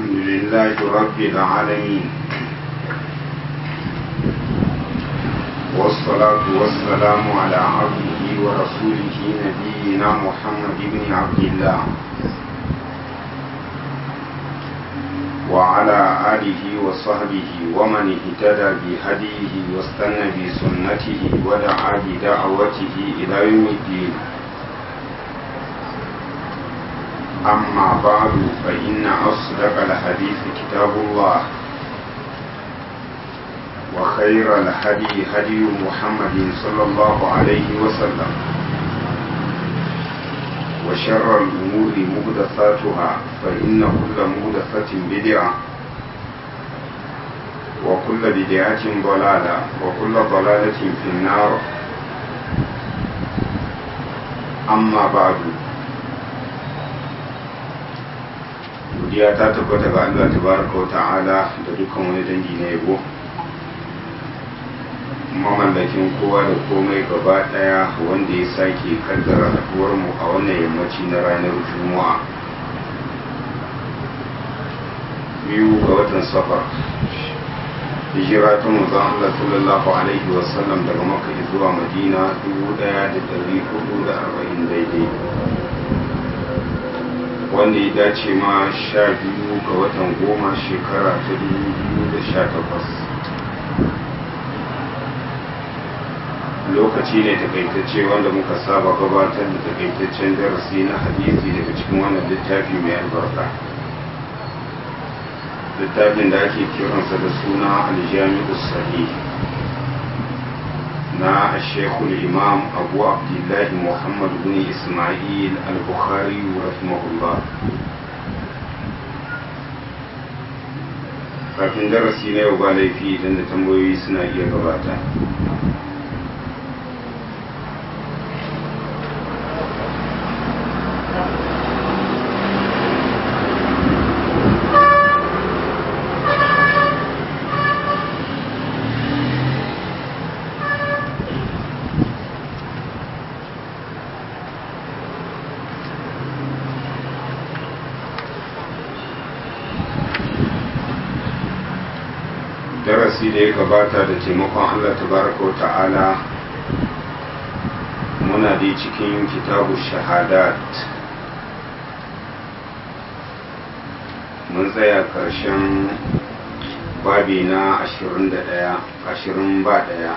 الحمد لله رب العالمين والصلاة والسلام على عبده ورسوله نبينا محمد بن عبد الله وعلى آله وصحبه ومن اهتدى بهديه واستنى بسنته ودعا بدعوته إلى يوم الدين أما بعد فإن أصدق الحديث كتاب الله وخير الهدي هدي محمد صلى الله عليه وسلم وشر الأمور مهدثاتها فإن كل مهدثة بدعة وكل بدعة ضلالة وكل ضلالة في النار أما بعد godiya ta tabbata ga Allah tabaraka wa ta'ala da dukkan wani dangi na yabo mamallakin kowa da komai gaba daya wanda ya sake kaddara haduwar mu a wannan yammaci na ranar juma'a biyu ga watan safar hijira ta manzon Allah sallallahu alaihi wasallam daga makka zuwa madina 1440 daidai wanda ya dace ma sha biyu ga watan goma shekara ta dubu da sha takwas lokaci ne takaitacce wanda muka saba gabatar da takaitaccen darasi na hadisi daga cikin wannan littafi mai albarka littafin da ake kiransa da suna aljami'u sahih na shekul imam abu abdullahi muhammad bin ismail al-bukhari rahimahullah kafin darasi na yau ba laifi idan da tambayoyi suna iya gabata darasi da ya gabata da taimakon Allah tabaraka wa ta'ala muna da cikin kitabu shahadat mun tsaya karshen babi na ashirin da ɗaya ashirin ba ɗaya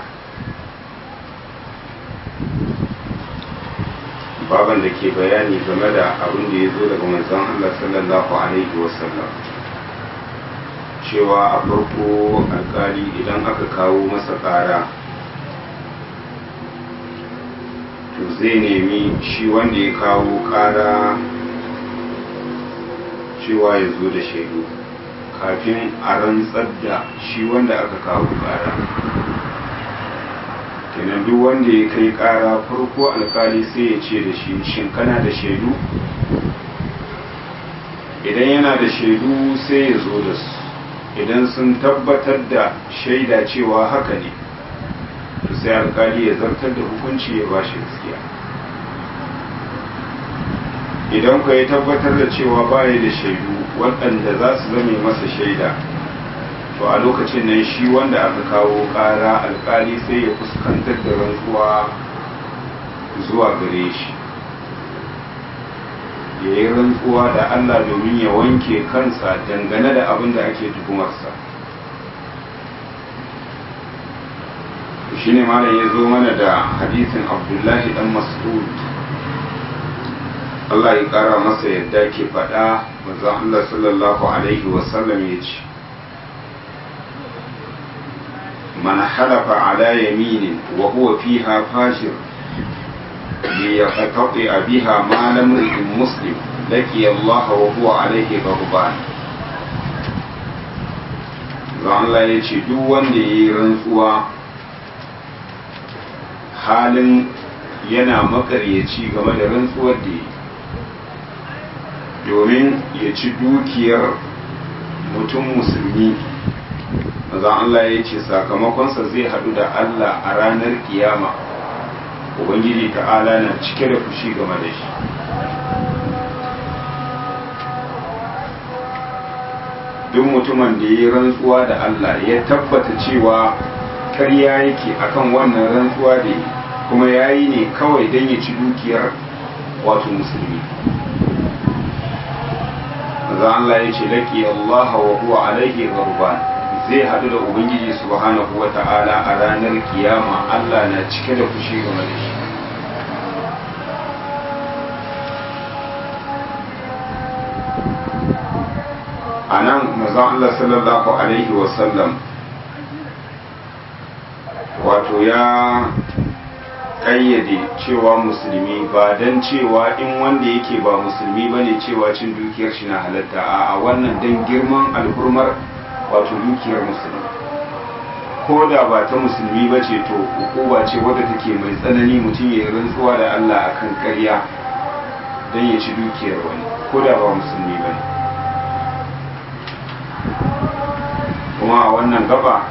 baban da ke bayani game da abin da ya zo daga manzon Allah sallallahu alaihi wasallam cewa a farko alkali idan aka kawo masa ƙara to zai nemi shi wanda ya kawo ƙara cewa ya zo da shaidu kafin a rantsar da shi wanda aka kawo ƙara kenan duk wanda ya kai ƙara farko alkali sai ya ce da shi shin kana da shaidu idan yana da shaidu sai ya zo da su idan sun tabbatar da shaida cewa haka ne sai alkali ya zartar da hukunci ya ba shi gaskiya idan ka ya tabbatar da cewa baya da shaidu waɗanda za su zame masa shaida to a lokacin nan shi wanda aka kawo ƙara alkali sai ya fuskantar da rantsuwa zuwa gare shi ya yi rantsuwa da Allah domin ya wanke kansa dangane da abin da ake tuhumarsa shi ne malam ya zo mana da hadisin abdullahi dan mas'ud Allah ya kara masa yadda ke faɗa manzon Allah sallallahu alaihi wasallam ya ce man halafa ala yaminin wa huwa fiha fashir ليقتطع بها مال امرئ مسلم لقي الله وهو عليه غضبان Allah ya ce duk wanda ya yi rantsuwa halin yana makaryaci game da rantsuwar da ya domin ya ci dukiyar mutum musulmi maza Allah ya ce sakamakonsa zai haɗu da Allah a ranar kiyama ubangiji ta'ala na cike da fushi game da shi duk mutumin da ya yi rantsuwa da Allah ya tabbata cewa karya yake akan wannan rantsuwa da yi kuma ya yi ne kawai don ya ci dukiyar wato musulmi maza Allah ya ce laƙi Allah wa huwa alaihi gharban zai haɗu da ubangiji subhanahu wa ta'ala a ranar kiyama Allah na cike da fushi game da shi a nan mazan Allah sallallahu Alaihi wasallam wato ya ƙayyade cewa musulmi ba don cewa in wanda yake ba musulmi ba ne cewa cin dukiyar shi na halatta a wannan don girman alhurmar wato dukiyar musulmi ko da ba ta musulmi ba ce to hukuma ce wadda take mai tsanani mutum ya yi rantsuwa da Allah akan ƙarya don ya ci dukiyar wani ko da ba musulmi ba ne kuma a wannan gaba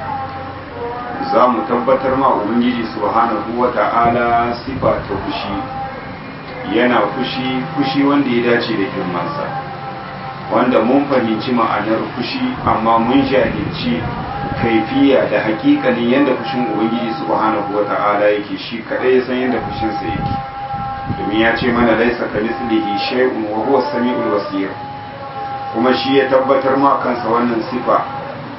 za mu tabbatar ma ubangiji subhanahu wa ta'ala sifa ta fushi yana fushi fushi wanda ya dace da girmansa wanda mun fahimci ma'anar fushi amma mun jahilci kaifiya da hakikalin yadda fushin ubangiji subhanahu wa ta'ala yake shi kadai ya san yadda fushinsa yake domin ya ce mana laisa ka mislihi shay'un wa huwa samiul basir kuma shi ya tabbatar ma kansa wannan sifa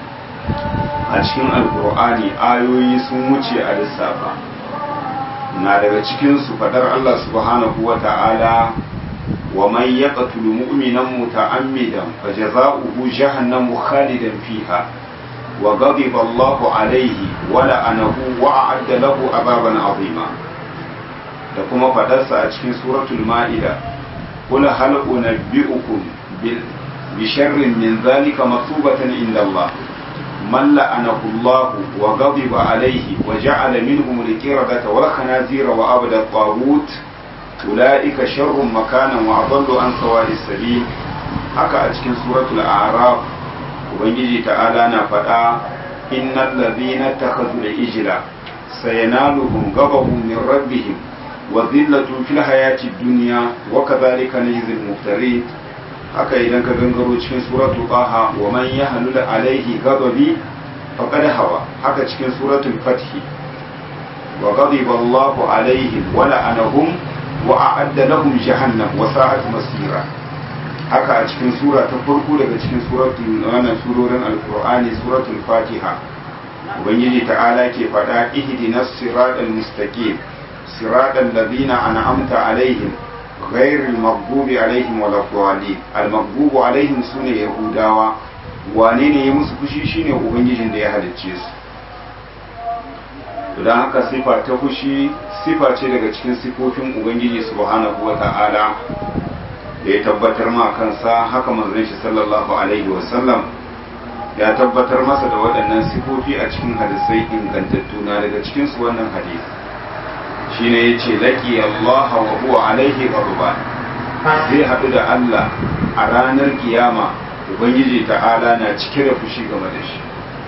a cikin alkur'ani ayoyi sun wuce a lissafa na daga cikinsu fadar Allah subhanahu wa ta'ala wa man yaqtulu mu'minan muta'ammidan fajaza'uhu jahannamu khalidan fiha wa ghadiba Allahu alayhi wa la'anahu wa a'adda lahu azaban 'azima da kuma fadarsa a cikin suratul ma'ida qul hal unabbi'ukum bil بشر من ذلك مصوبة عند الله من لعنه الله وغضب عليه وجعل منهم الكردة والخنازير وعبد الطاغوت أولئك شر مكانا وأضل عن سواء السبيل haka a cikin suratul a'raf ubangiji ta'ala na faɗa innal ladhina takhadhu al-ijla sayanaluhum ghadabun min rabbihim wa dhillatun fil hayati dunya wa kadhalika najzi al-muftarin haka idan ka gangaro cikin suratul qaha wa man yahlul alaihi ghadabi faqad hawa haka cikin suratul fath wa ghadiba Allahu alaihim wa la'anahum wa a'adda lahum jahannam wa sa'at masira haka a cikin sura ta farko daga cikin suratul wannan surorin alqur'ani suratul fatiha ubangiji ta'ala ke faɗa ihdinas siratal mustaqim siratal ladina an'amta alaihim غير المغضوب عليهم ولا الضالين المغضوب عليهم sune yahudawa wane ne ya musu fushi shine ubangijin da ya halicce su don haka sifa ta fushi sifa ce daga cikin sifofin ubangiji subhanahu wa ta'ala da ya tabbatar ma kansa haka manzon shi sallallahu alaihi wasallam ya tabbatar masa da waɗannan sifofi a cikin hadisai ingantattu na daga cikin su wannan hadisi shine yace laki Allah wa huwa alaihi ghadban zai haɗu da Allah a ranar kiyama ubangiji ta'ala na cike da fushi game da shi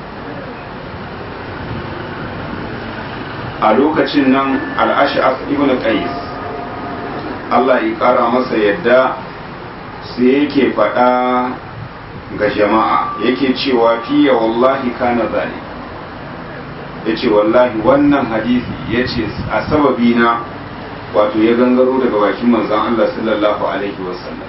a lokacin nan al-ash'af ibn qais Allah ya kara masa yadda sai yake faɗa ga jama'a yake cewa fiye wallahi kana zalik ya ce wallahi wannan hadisi ya ce a sababi na wato ya gangaro daga bakin manzan Allah sallallahu alaihi wasallam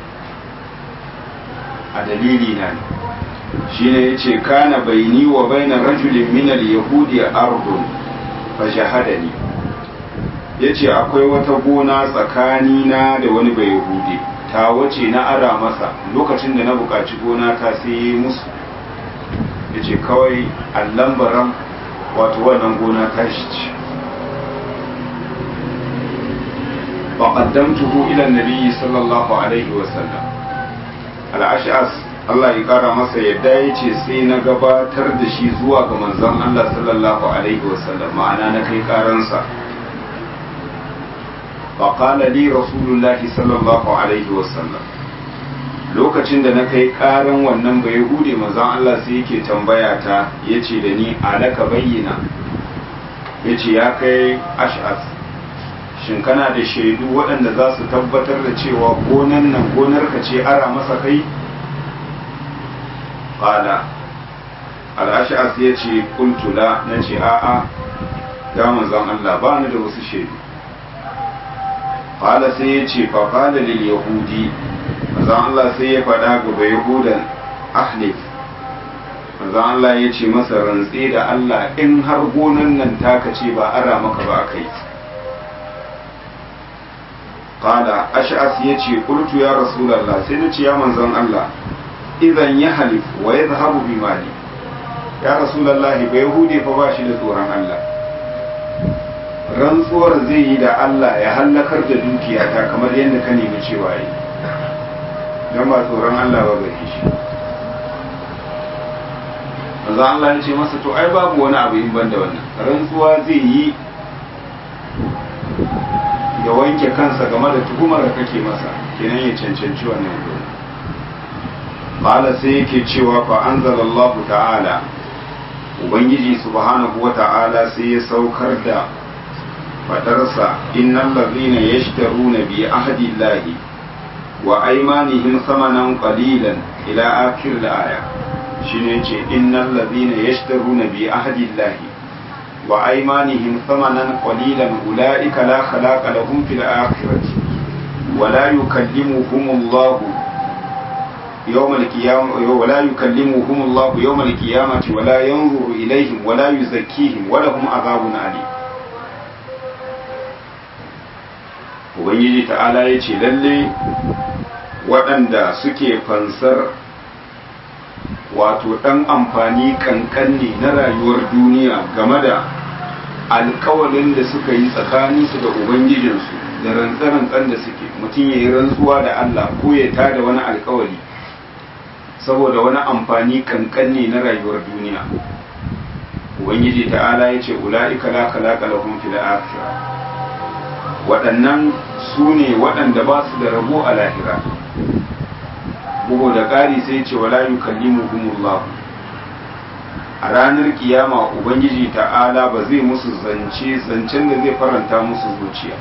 a dalili na ne shi ne ya ce kana baini wa baina rajulin minal yahudi ardun fa shahadani ya ce akwai wata gona tsakanina da wani bai yahudi ta wace na ara masa lokacin da na buƙaci gona ta sai musu ya ce kawai allambaran wato wannan gona ta shi ce faƙaddamtuhu ila nabiyyi sallallahu alaihi wasallam al'ashas Allah ya ƙara masa yadda ya ce sai na gabatar da shi zuwa ga manzon Allah sallallahu alaihi wasallam ma'ana na kai ƙaransa faƙala li rasulullahi sallallahu alaihi wasallam lokacin da na kai ƙaran wannan bai hude manzon Allah sai yake tambaya ta ya ce da ni alaka bayyana ya ce ya kai ash'as shin kana da shaidu waɗanda za su tabbatar da cewa gonan nan gonar ka ce ara masa kai qala al-ash'as yace qultu la nace a'a ya manzon Allah ba ni da wasu shaidu qala sai yace fa qala lil yahudi manzon Allah sai ya faɗa ga yahudan ahlif manzon Allah ya ce masa rantse da Allah in har gonan nan taka ce ba ara maka ba kai qala ash'as yace qultu ya rasulullah sai na ce ya manzon Allah idan ya halif wa yadhhabu bi mali ya rasulullah ba yahudi fa ba shi da tsoron Allah rantsuwar zai yi da Allah ya hallakar da dukiyata kamar yadda ka nemi cewa yi don ba tsoron Allah ba gare shi manzo Allah ya ce masa to ai babu wani abu in banda wannan rantsuwa zai yi ya wanke kansa game da tuhumar da kake masa kenan ya cancanci wannan dole qala sai yake cewa fa anzalallahu ta'ala ubangiji subhanahu wa ta'ala sai ya saukar da fadarsa innal ladhina yashtaruna bi ahdi llahi wa aymanihim thamanan qalilan ila akhir al-aya shine ce innal ladhina yashtaruna bi ahdi llahi wa aymanihim thamanan qalilan ulaika la khalaqa lahum fil akhirati wa la yukallimuhum Allah يوم القيامة ولا يكلمهم الله يوم القيامة ولا ينظر إليهم ولا يزكيهم ولهم عذاب أليم Ubangiji ta'ala ya ce lalle waɗanda suke fansar wato ɗan amfani ƙanƙanne na rayuwar duniya game da alkawalin da suka yi tsakaninsu da Ubangijinsu da rantsa-rantsan da suke mutum ya yi rantsuwa da Allah ko ya tada wani alkawali saboda wani amfani ƙanƙanne na rayuwar duniya Ubangiji ta'ala ya ce ula'ika la khalaqa lahum fil akhirah waɗannan su ne waɗanda ba su da rabo a lahira bugu da ƙari sai ce wala yukallimuhumullahu a ranar kiyama ubangiji ta'ala ba zai musu zance zancen da zai faranta musu zuciya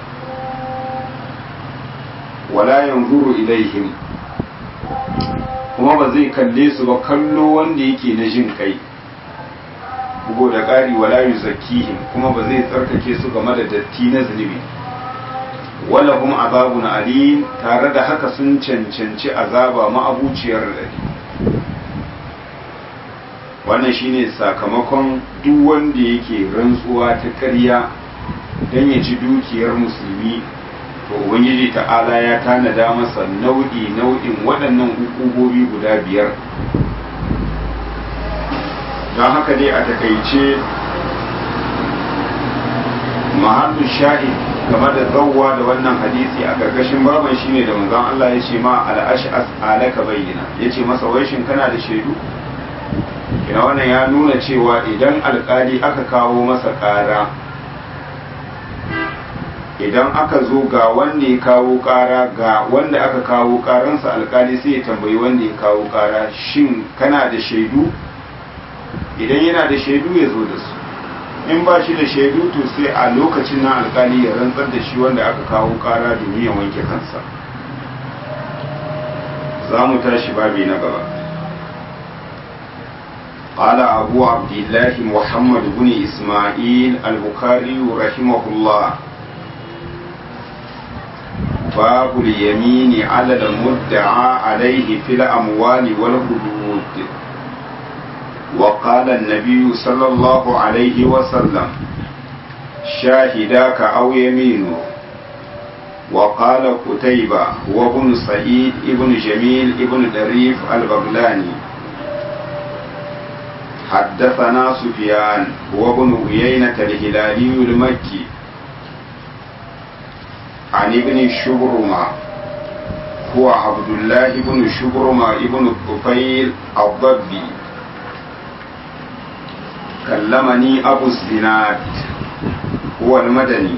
wala yanzuru ilaihim kuma ba zai kalle su ba kallo wanda yake na jin kai bugu da ƙari wala yuzakkihim kuma ba zai tsarkake su game da datti na zunubi wala kuma azabun alim tare da haka sun cancanci azaba ma'abuciyar dadi wannan shine sakamakon duk wanda yake rantsuwa ta ƙarya don ya ci dukiyar musulmi to ubangiji ta'ala ya tanada masa nau'i nau'in waɗannan hukumomi guda biyar don haka dai a takaice mahallu sha'id game da zawwa da wannan hadisi a gargashin baban shine da manzon Allah ya ce ma al-ash'as alaka bayyana yace masa wai shin kana da shaidu kina wannan ya nuna cewa idan alkali aka kawo masa ƙara idan aka zo ga wanda ya kawo ƙara ga wanda aka kawo ƙaransa alkali sai ya tambayi wanda ya kawo ƙara shin kana da shaidu idan yana da shaidu ya zo da su in ba shi da shaidu to sai a lokacin nan alkali ya rantsar da shi wanda aka kawo kara domin ya wanke kansa za mu tashi babi na gaba قال أبو عبد الله محمد بن إسماعيل البخاري رحمه الله باب اليمين على المدعى عليه في الأموال والحدود وقال النبي صلى الله عليه وسلم شاهداك أو يمينه وقال قتيبة وابن سعيد ابن جميل ابن دريف البغلاني حدثنا سفيان وابن عيينة الهلالي المكي عن ابن شبرمة هو عبد الله بن شبرمة ابن الطفيل الضبي كلمني أبو الزناد هو المدني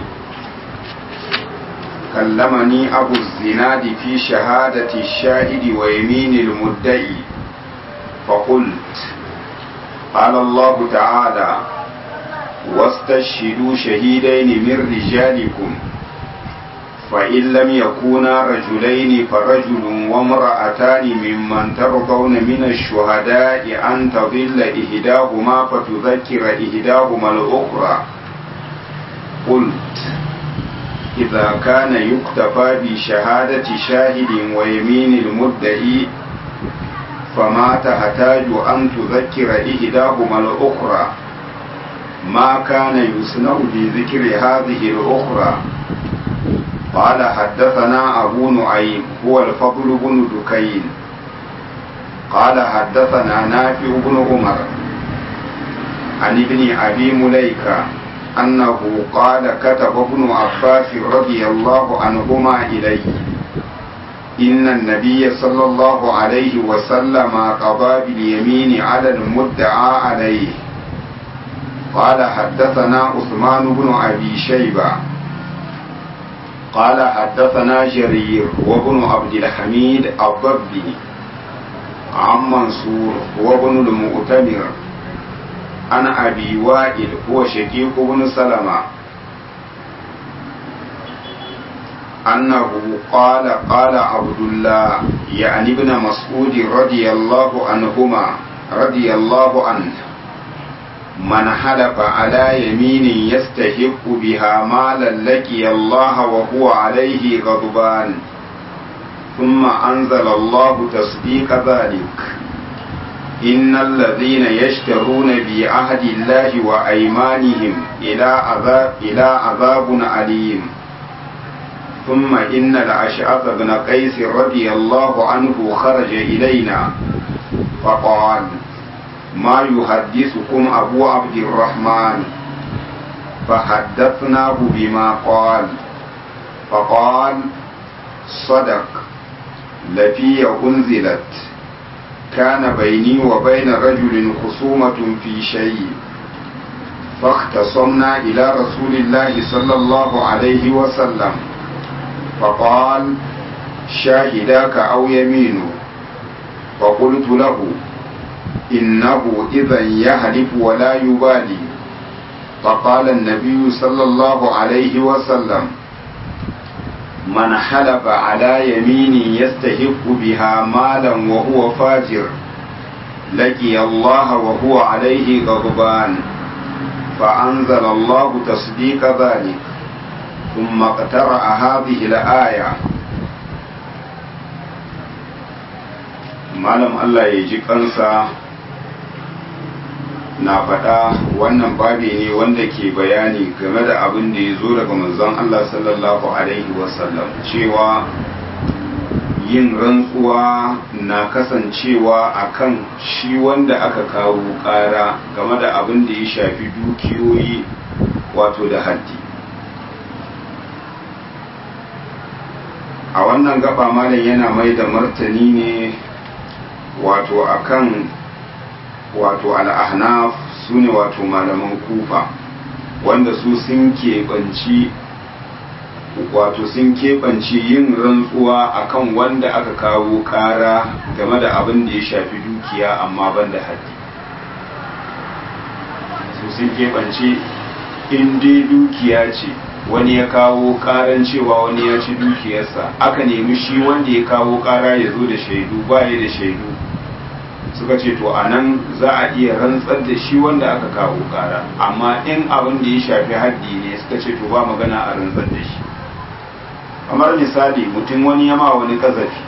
كلمني أبو الزناد في شهادة الشاهد ويمين المدعي فقلت قال الله تعالى واستشهدوا شهيدين من رجالكم فإن لم يكونا رجلين فرجل وامرأتان ممن ترضون من الشهداء أن تضل إهداهما فتذكر إهداهما الأخرى قلت إذا كان يكتفى بشهادة شاهد ويمين المدعي فما تحتاج أن تذكر إهداهما الأخرى ما كان يصنع بذكر هذه الأخرى قال حدثنا أبو نعيم هو الفضل بن دكين قال حدثنا نافع بن عمر عن ابن أبي مليكة أنه قال كتب ابن عباس رضي الله عنهما إليه إن النبي صلى الله عليه وسلم قضى باليمين على المدعى عليه قال حدثنا عثمان بن أبي شيبة قال حدثنا جرير وابن عبد الحميد الضبي عن منصور وابن المؤتمر عن أبي وائل هو شقيق بن سلمة أنه قال قال عبد الله يعني ابن مسعود رضي الله عنهما رضي الله عنه من حلف على يمين يستحق بها مالا لقي الله وهو عليه غضبان ثم أنزل الله تصديق ذلك إن الذين يشترون بعهد الله وأيمانهم إلى عذاب إلى عذاب أليم ثم إن الأشعث بن قيس رضي الله عنه خرج إلينا فقال ما يحدثكم أبو عبد الرحمن فحدثناه بما قال فقال صدق لفي أنزلت كان بيني وبين رجل خصومة في شيء فاختصمنا إلى رسول الله صلى الله عليه وسلم فقال شاهداك أو يمين فقلت له إنه إذا يهلف ولا يبالي فقال النبي صلى الله عليه وسلم من حلف على يمين يستحق بها مالا وهو فاجر لقي الله وهو عليه غضبان فأنزل الله تصديق ذلك ثم اقترأ هذه الآية malam Allah ya ji kansa na faɗa wannan babi ne wanda ke bayani game da abin da ya zo daga manzon Allah sallallahu Alaihi wasallam cewa yin rantsuwa na kasancewa akan shi wanda aka kawo ƙara game da abin da ya shafi dukiyoyi wato da haddi a wannan gaba malam yana mai da martani ne wato akan wato al'ahnaf su ne wato malaman kufa wanda su sun keɓanci wato sun keɓanci yin rantsuwa akan wanda aka kawo ƙara game da abin da ya shafi dukiya amma ban da haddi su sun keɓanci in dai dukiya ce wani ya kawo ƙaran cewa wani ya ci dukiyarsa aka nemi shi wanda ya kawo ƙara ya zo da shaidu baya da shaidu suka ce to a nan za a iya rantsar da shi wanda aka kawo kara amma in abin da ya shafi haddi ne suka ce to ba magana a rantsar da shi kamar misali mutum wani yama wani kazafi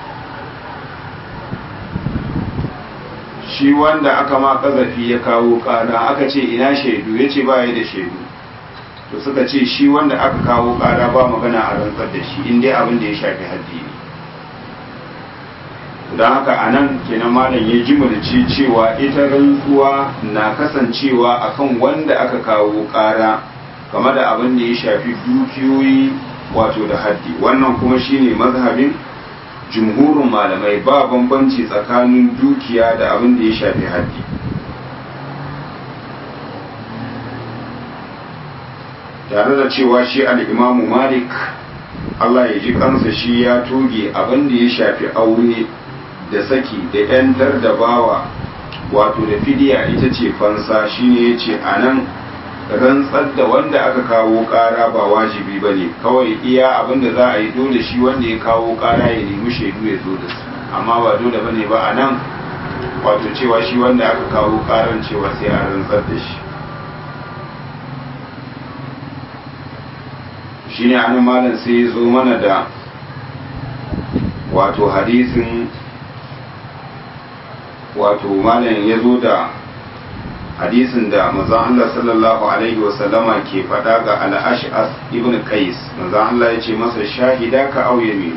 shi wanda aka ma kazafi ya kawo kara aka ce ina shaidu ya ce ba ya da shaidu to suka ce shi wanda aka kawo kara ba magana a rantsar da shi in dai abin da ya shafi haddi ne don haka a nan kenan malam ya jimurci cewa ita rantsuwa na kasancewa akan wanda aka kawo ƙara game da abin da ya shafi dukiyoyi wato da haddi wannan kuma shine mazhabin jumhurin malamai ba bambanci tsakanin dukiya da abin da ya shafi haddi tare da cewa shi al'imamu malik Allah ya ji kansa shi ya toge abin da ya shafi aure da saki da ‘yantar da bawa wato da fidiya ita ce fansa shine ya ce a nan rantsar da wanda aka kawo kara ba wajibi ba ne kawai iya abin da za a yi dole shi wanda ya kawo kara ya nemi shaidu ya zo da su amma ba dole ba ne ba a nan wato cewa shi wanda aka kawo karan cewa sai a rantsar da shi shi ne an malam sai ya zo mana da wato hadisin wato malam ya zo da hadisin da manzon Allah sallallahu alaihi wasallama ke faɗa ga al-ash'as ibn qais manzon Allah ya ce masa shahida ka au yaminu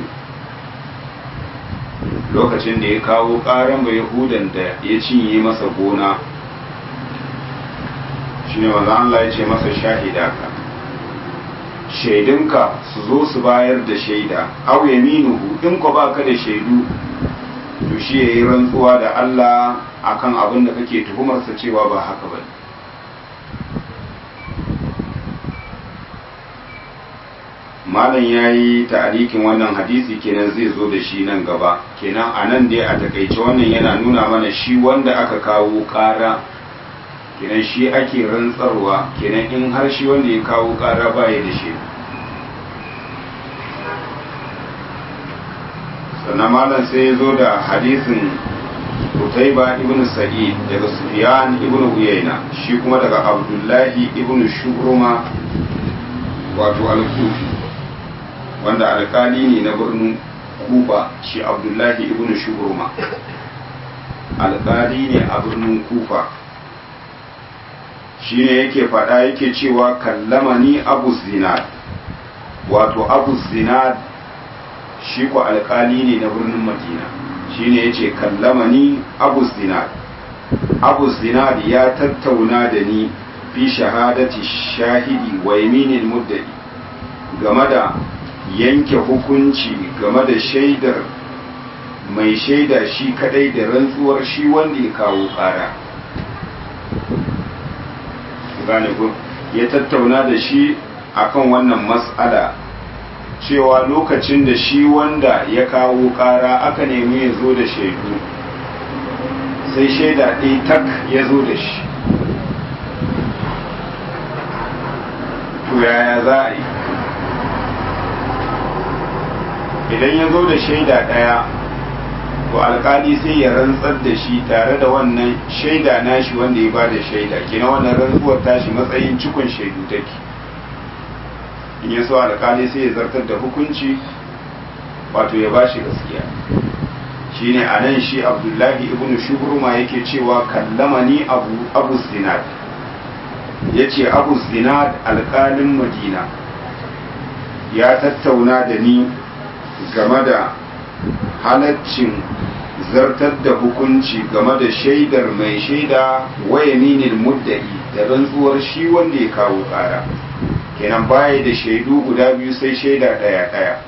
lokacin da ya kawo ƙaran ba yahudan da ya cinye masa gona shine manzon Allah ya ce masa shahida ka shaidunka su zo su bayar da shaida au yaminuhu in ko baka da shaidu to shi yayi rantsuwa da Allah akan abin da kake tuhumarsa cewa ba haka ba malam ya yi ta'arikin wannan hadisi kenan zai zo da shi nan gaba kenan a nan dai a takaice wannan yana nuna mana shi wanda aka kawo kara kenan shi ake rantsarwa kenan in har shi wanda ya kawo kara baya da shi sannan malam sai ya zo da hadisin Utaiba ibn Sa'id daga Sufyan ibn Uyayna shi kuma daga Abdullahi ibn Shubruma wato al-Kufi wanda alkali ne na birnin Kufa shi Abdullahi ibn Shubruma alkali ne a birnin Kufa shi ne yake faɗa yake cewa kallama ni Abu Zinad wato Abu Zinad shi ko alkali ne na birnin Madina shine yace kallama ni abu zinad abu zinad ya tattauna da ni fi shahadati shahidi wa yaminin muddai game da yanke hukunci game da shaidar mai shaida shi kadai da rantsuwar shi wanda ya kawo kara gane ko ya tattauna da shi akan wannan mas'ala cewa lokacin da shi wanda ya kawo kara aka nemi ya zo da shaidu sai shaida ɗaya tak ya zo da shi to yaya za a yi idan ya zo da shaida ɗaya to alkali sai ya rantsar da shi tare da wannan shaida nashi wanda ya ba da shaida kina wannan rantsuwar tashi matsayin cikon shaidu take in ya so alkali sai ya zartar da hukunci wato ya bashi gaskiya shine a nan shi abdullahi ibn shubruma yake cewa kallamani abu abu zinad ya ce abu zinad alkalin madina ya tattauna da ni game da halaccin zartar da hukunci game da shaidar mai shaida wayaminin muddai da rantsuwar shi wanda ya kawo kara kenan baya da shaidu guda biyu sai shaida ɗaya ɗaya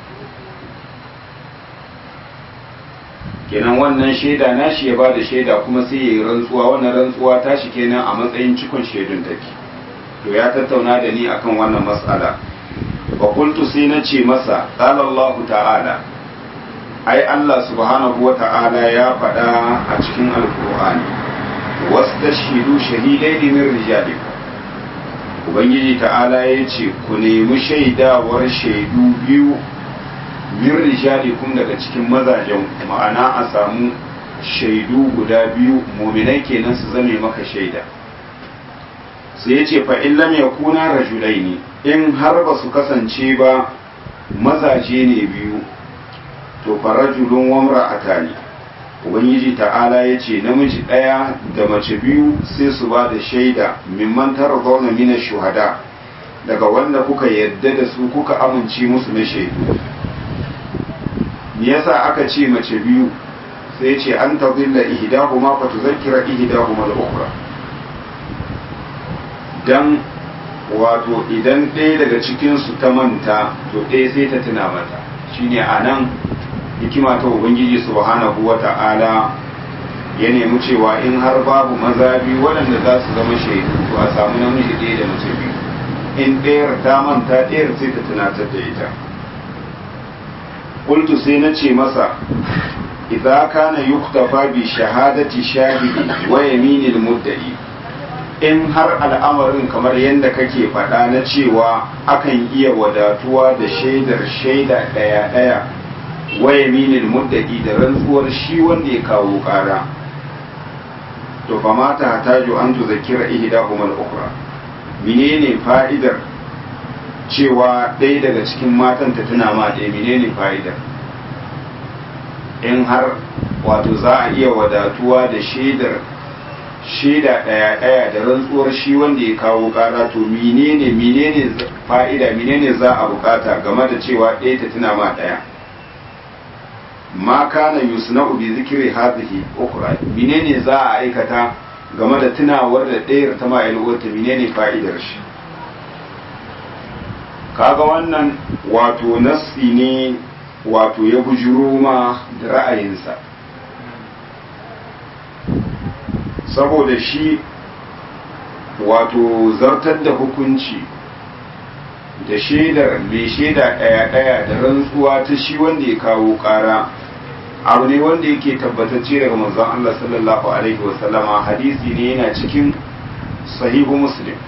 kenan wannan shaida nashi ya ba da shaida kuma sai ya yi rantsuwa wannan rantsuwa tashi kenan a matsayin cikon shaidun take to ya tattauna da ni akan wannan matsala wa kuntu sai na ce masa qala Allah ta'ala ai Allah subhanahu wa ta'ala ya faɗa a cikin alkur'ani wastashidu shahidaini min rijalikum ubangiji ta'ala ya ce ku nemi shaidawar shaidu biyu min rijalikum daga cikin mazajen ma'ana a samu shaidu guda biyu muminai kenan su zame maka shaida sai ya ce fa'in lam ya kuna rajulai ne in har ba su kasance ba mazaje ne biyu to farajulun wamra atani ubangiji ta'ala ya ce namiji ɗaya da mace biyu sai su ba da shaida mimman tara zauna mina shuhada daga wanda kuka yadda da su kuka amince musu na shaidu me yasa aka ce mace biyu sai ce an ta zilla ihdahuma fa tuzakkira ihdahuma al-ukhra dan wato idan ɗaya daga cikin su ta manta to ɗaya sai ta tuna mata shine anan hikima ta ubangiji subhanahu wata'ala ya nemi cewa in har babu maza biyu waɗanda za su zama shaidu to a samu namiji ɗaya da mace biyu in ɗayar ta manta ɗayar sai ta tunatar da ita qultu sai na ce masa idza kana yuktafa bi shahadati shahidi wa yaminil mudda'i in har al'amarin kamar yadda kake faɗa na cewa akan iya wadatuwa da shaidar shaida ɗaya-ɗaya waya minin muddaki da rantsuwar shi wanda ya kawo ƙara to fa mata hataju an tuzakira ihdahuma al-ukhra menene fa'idar cewa ɗaya daga cikin matan ta tuna ma ɗaya menene fa'idar in har wato za a iya wadatuwa da shaidar shaida ɗaya ɗaya da rantsuwar shi wanda ya kawo ƙara to menene menene fa'ida menene za a bukata game da cewa ɗaya ta tuna ma ɗaya ma kana yusna'u bi zikri hadhihi ukhra menene za a aikata game da tunawar da ɗayar ta ma yalwata menene fa'idar shi kaga wannan wato nassi ne wato ya bujuro ma da ra'ayinsa saboda shi wato zartar da hukunci da shaidar mai shaida ɗaya-ɗaya da rantsuwa ta shi wanda ya kawo ƙara abu ne wanda yake tabbatacce daga manzon Allah sallallahu alaihi wasallama hadisi ne yana cikin sahihu muslim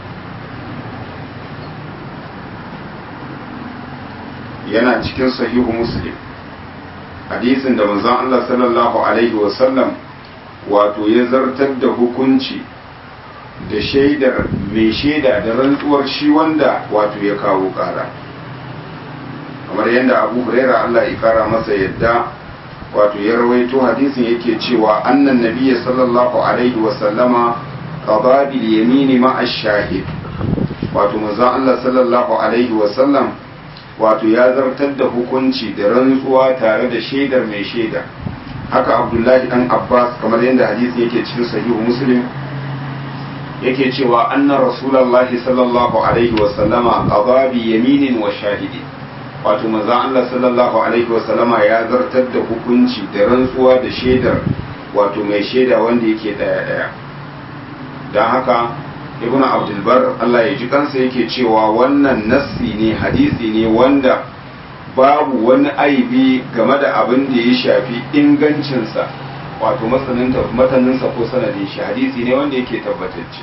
yana cikin sahihu muslim hadisin da manzon Allah sallallahu alaihi wasallam wato ya zartar da hukunci da shaidar mai shaida da rantsuwar shi wanda wato ya kawo kara kamar yadda abu huraira Allah ya kara masa yadda wato ya rawaito hadisin yake cewa annan nabiyya sallallahu alaihi wasallama qada bil yamini ma ash-shahid wato manzon Allah sallallahu alaihi wasallam wato ya zartar da hukunci da rantsuwa tare da shaidar mai shaida haka abdullahi dan abbas kamar yadda hadisi yake cikin sahihu muslim yake cewa anna rasulullahi sallallahu alaihi wa sallama qada bi yaminin wa shahidi wato manzo Allah sallallahu alaihi wa sallama ya zartar da hukunci da rantsuwa da shaidar wato mai shaida wanda yake daya daya dan haka ibnu abdul bar Allah ya ji kansa yake cewa wannan nassi ne hadisi ne wanda babu wani aibi game da abin da ya shafi ingancinsa wato mataninsa ko sanadin shi hadisi ne wanda yake tabbatacce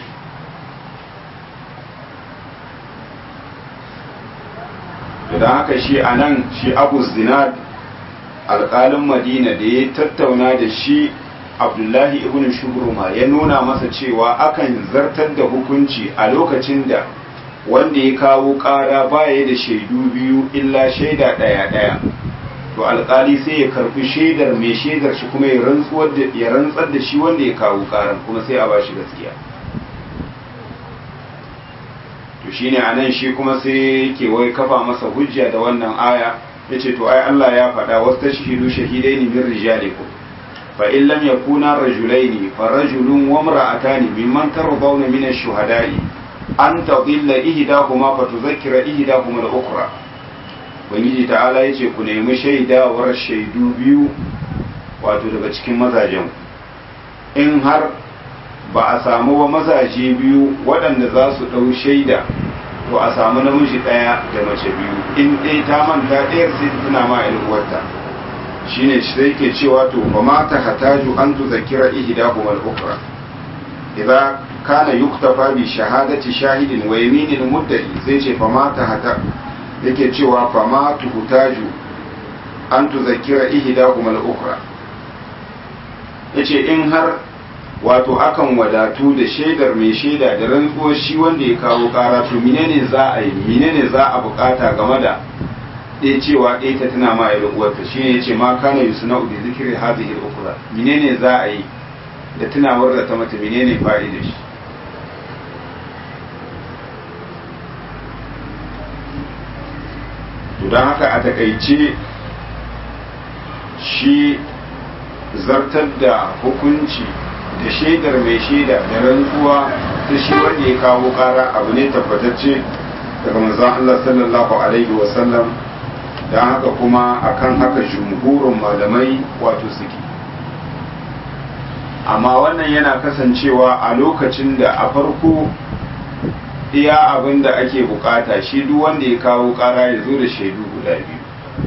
da haka shi a nan shi abu zinad alƙalin madina da ya tattauna da shi abdullahi ibn shubruma ya nuna masa cewa akan zartar da hukunci a lokacin da wanda ya kawo ƙara baya da shaidu biyu illa shaida ɗaya ɗaya to alƙali sai ya karɓi shaidar mai shaidar shi kuma ya rantsar da shi wanda ya kawo ƙaran kuma sai a ba shi gaskiya to shine a nan shi kuma sai yake wai kafa masa hujja da wannan aya ya ce to ai Allah ya faɗa wasu ta shahidu shahidai ne min rijalikum fa in lam yakuna rajulaini fa rajulun wa imra'atani mimman tardawna min ash-shuhada'i an tadilla ihdahuma fa tuzakkira ihdahuma al-ukhra ubangiji ta'ala yace ku nemi shaidawar shaidu biyu wato daga cikin mazajen in har ba a samu ba mazaje biyu waɗanda za su ɗau shaida to a samu namiji ɗaya da mace biyu in ɗaya ta manta ɗayar sai ta tuna ma uwarta shine sai ke cewa to fa ma ta hataju an tuzakkira ihdahuma al-ukhra idza kana yuktafa bi shahadati shahidin wa yaminil muddai zai ce fa ma ta hata yake cewa fa ma tuhutaju an tuzakkira ihdahuma al-ukhra yace in har wato akan wadatu da shaidar mai shaida da rantsuwar shi wanda ya kawo kara to menene za a yi menene za a bukata game da ɗaya cewa ɗaya ta tana ma ya uwarta shi ne ya ce ma kana yusuna bi zikri hadhihi al-ukhra menene za a yi da tunawar da ta mata menene fa'idar shi to don haka a takaice shi zartar da hukunci da shaidar mai shaida da rantsuwa ta shi wanda ya kawo kara abu ne tabbatacce daga manzon Allah sallallahu alaihi wasallam don haka kuma akan haka jumhurin malamai wato suke amma wannan yana kasancewa a lokacin da a farko iya abin da ake bukata shi duk wanda ya kawo kara ya zo da shaidu guda biyu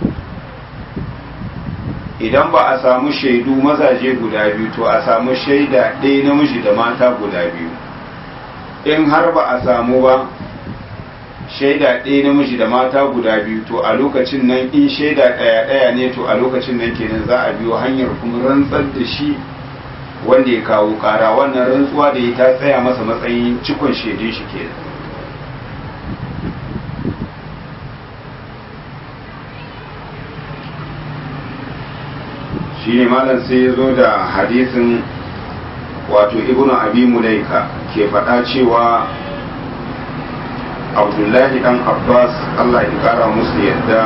idan ba a samu shaidu mazaje guda biyu to a samu shaida ɗaya namiji da mata guda biyu in har ba a samu ba shaida ɗaya namiji da mata guda biyu to a lokacin nan in shaida ɗaya ɗaya ne to a lokacin nan kenan za a biyo hanyar kuma rantsar da shi wanda ya kawo ƙara wannan rantsuwa da ya ta tsaya masa matsayin cikon shaidun shi kenan shi ne malam sai ya zo da hadisin wato ibnu abi mulaika ke faɗa cewa abdullahi dan abbas allah ya kara musu yadda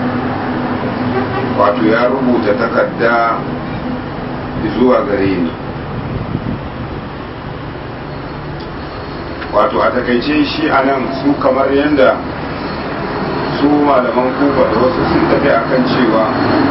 wato ya rubuta takarda zuwa gare ni wato a takaice shi a nan su kamar yadda su malaman kufa da wasu sun tafi akan cewa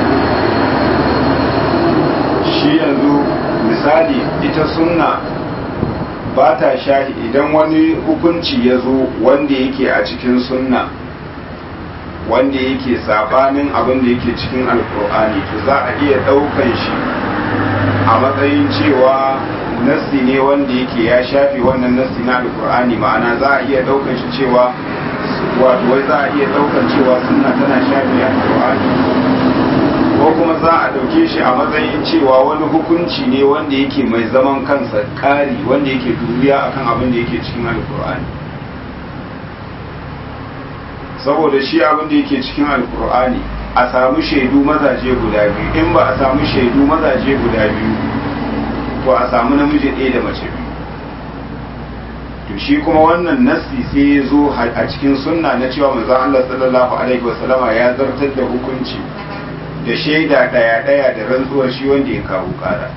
shi yanzu misali ita sunna ba ta shahi idan wani hukunci ya zo wanda yake a cikin sunna wanda yake sabanin abin da yake cikin alkur'ani to za a iya ɗaukan shi a matsayin cewa nassi ne wanda yake ya shafe wannan nassi na alkur'ani ma'ana za a iya ɗaukan shi cewa wato wai za a iya ɗaukan cewa sunna tana shafe alkur'ani ko kuma za a ɗauke shi a matsayin cewa wani hukunci ne wanda yake mai zaman kansa ƙari wanda yake duniya akan abin da yake cikin alkur'ani saboda shi abin da yake cikin alkur'ani a samu shaidu mazaje guda biyu in ba a samu shaidu mazaje guda biyu to a samu namiji ɗaya da mace biyu to shi kuma wannan nassi sai ya zo a cikin sunna na cewa manzon Allah sallallahu alaihi wasallama ya zartar da hukunci da shaida daya daya da rantsuwar shi wanda ya kawo kara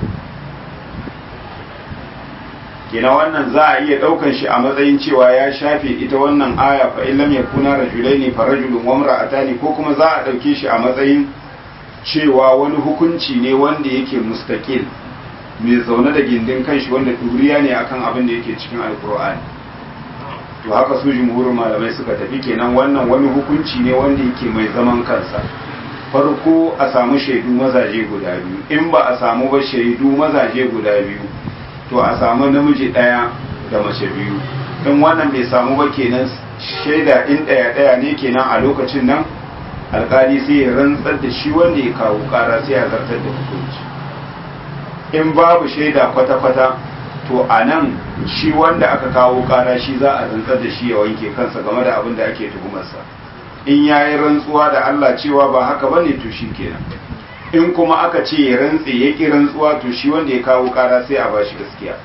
kina wannan za a iya daukan shi a matsayin cewa ya shafe ita wannan aya fa illam yakuna rajulaini fa rajulun wa imra'atani ko kuma za a dauke shi a matsayin cewa wani hukunci ne wanda yake mustaqil mai zaune da gindin kanshi wanda duriya ne akan abin da yake cikin alkur'ani to haka su jumhurin malamai suka tafi kenan wannan wani hukunci ne wanda yake mai zaman kansa farko a samu shaidu mazaje guda biyu in ba a samu ba shaidu mazaje guda biyu to a samu namiji ɗaya da mace biyu in wannan bai samu ba kenan shaida in ɗaya ɗaya ne kenan a lokacin nan alkali sai ya rantsar da shi wanda ya kawo ƙara sai ya zartar da hukunci in babu shaida kwata-kwata to a nan shi wanda aka kawo ƙara shi za a rantsar da shi ya wanke kansa game da abin da ake tuhumarsa in ya yi rantsuwa da Allah cewa ba haka ba ne to shi kenan in kuma aka ce ya rantse ya ƙi rantsuwa to shi wanda ya kawo ƙara sai a bashi gaskiya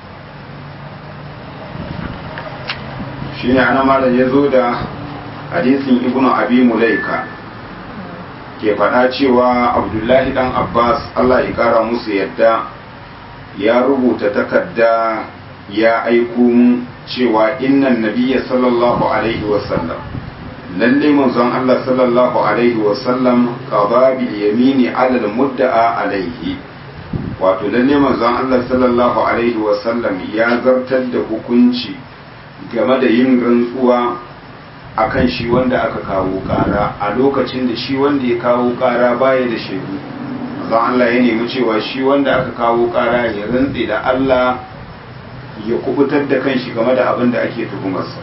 shi ne ana malam ya zo da hadisin ibnu abi mulaika ke faɗa cewa abdullahi dan abbas Allah ya ƙara musu yadda ya rubuta takarda ya aiko mu cewa innan nabiyya sallallahu alaihi wasallam lalle manzon Allah sallallahu alaihi wasallam qada bil yamini ala al mudda'a alaihi wato lalle manzon Allah sallallahu alaihi wasallam ya zartar da hukunci game da yin rantsuwa akan shi wanda aka kawo kara a lokacin da shi wanda ya kawo kara baya da shaidu manzon Allah ya nemi cewa shi wanda aka kawo kara ya rantse da Allah ya kubutar da kanshi game da abin da ake tuhumarsa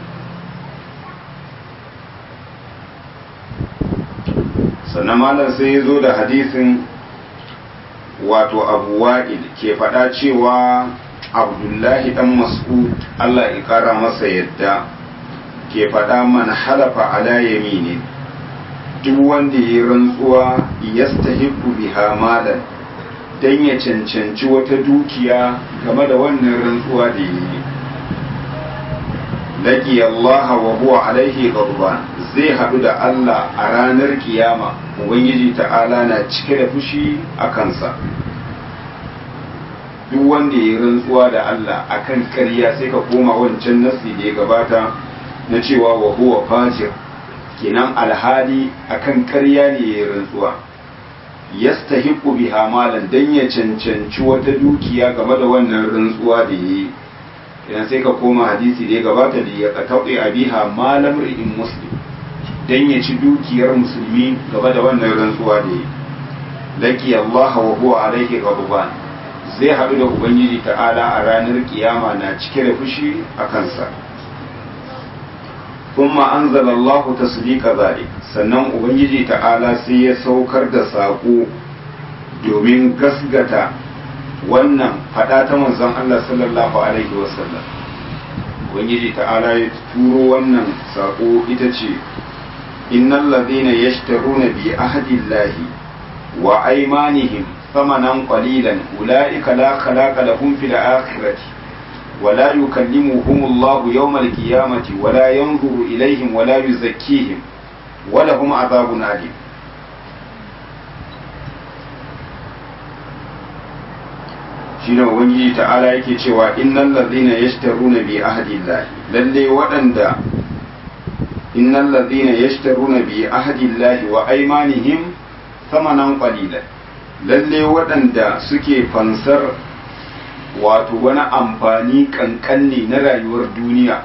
sannan malam sai ya zo da hadisin wato abu wa'il ke faɗa cewa abdullahi dan mas'ud Allah ya ƙara masa yadda ke faɗa man halafa ala yamini duk wanda ya rantsuwa yastahiqu biha malan dan ya cancanci wata dukiya game da wannan rantsuwa da yi laqi Allah wa huwa alaihi ghadban zai haɗu da Allah a ranar kiyama ubangiji ta'ala na cike da fushi a kansa duk wanda ya rantsuwa da Allah akan ƙarya sai ka koma wancan nasi da ya gabata na cewa wa huwa fajir kenan alhali akan ƙarya ne ya rantsuwa yastahiqu biha malan dan ya cancanci wata dukiya game da wannan rantsuwa da yayi idan sai ka koma hadisi da ya gabata da ya qatawi abiha malam ri'in muslim dan ya ci dukiyar musulmi game da wannan rantsuwa da yayi laki Allah wa huwa alaihi ghadban zai haɗu da ubangiji ta'ala a ranar kiyama na cike da fushi a kansa kuma an zalallahu tasdiqa zalik sannan ubangiji ta'ala sai ya saukar da saƙo domin gasgata wannan faɗa ta manzon Allah sallallahu alaihi wasallam ubangiji ta'ala ya turo wannan saƙo ita ce innal ladina yashtaruna bi ahdillahi wa aymanihim ثمنا قليلا أولئك لا خلاق لهم في الآخرة ولا يكلمهم الله يوم القيامة ولا ينظر إليهم ولا يزكيهم ولهم عذاب أليم shine ubangiji ta'ala yake cewa innal ladhina yashtaruna bi ahdillahi lalle waɗanda innal ladhina yashtaruna bi ahdillahi wa aymanihim thamanan qalilan lalle waɗanda suke fansar wato wani amfani ƙanƙanne na rayuwar duniya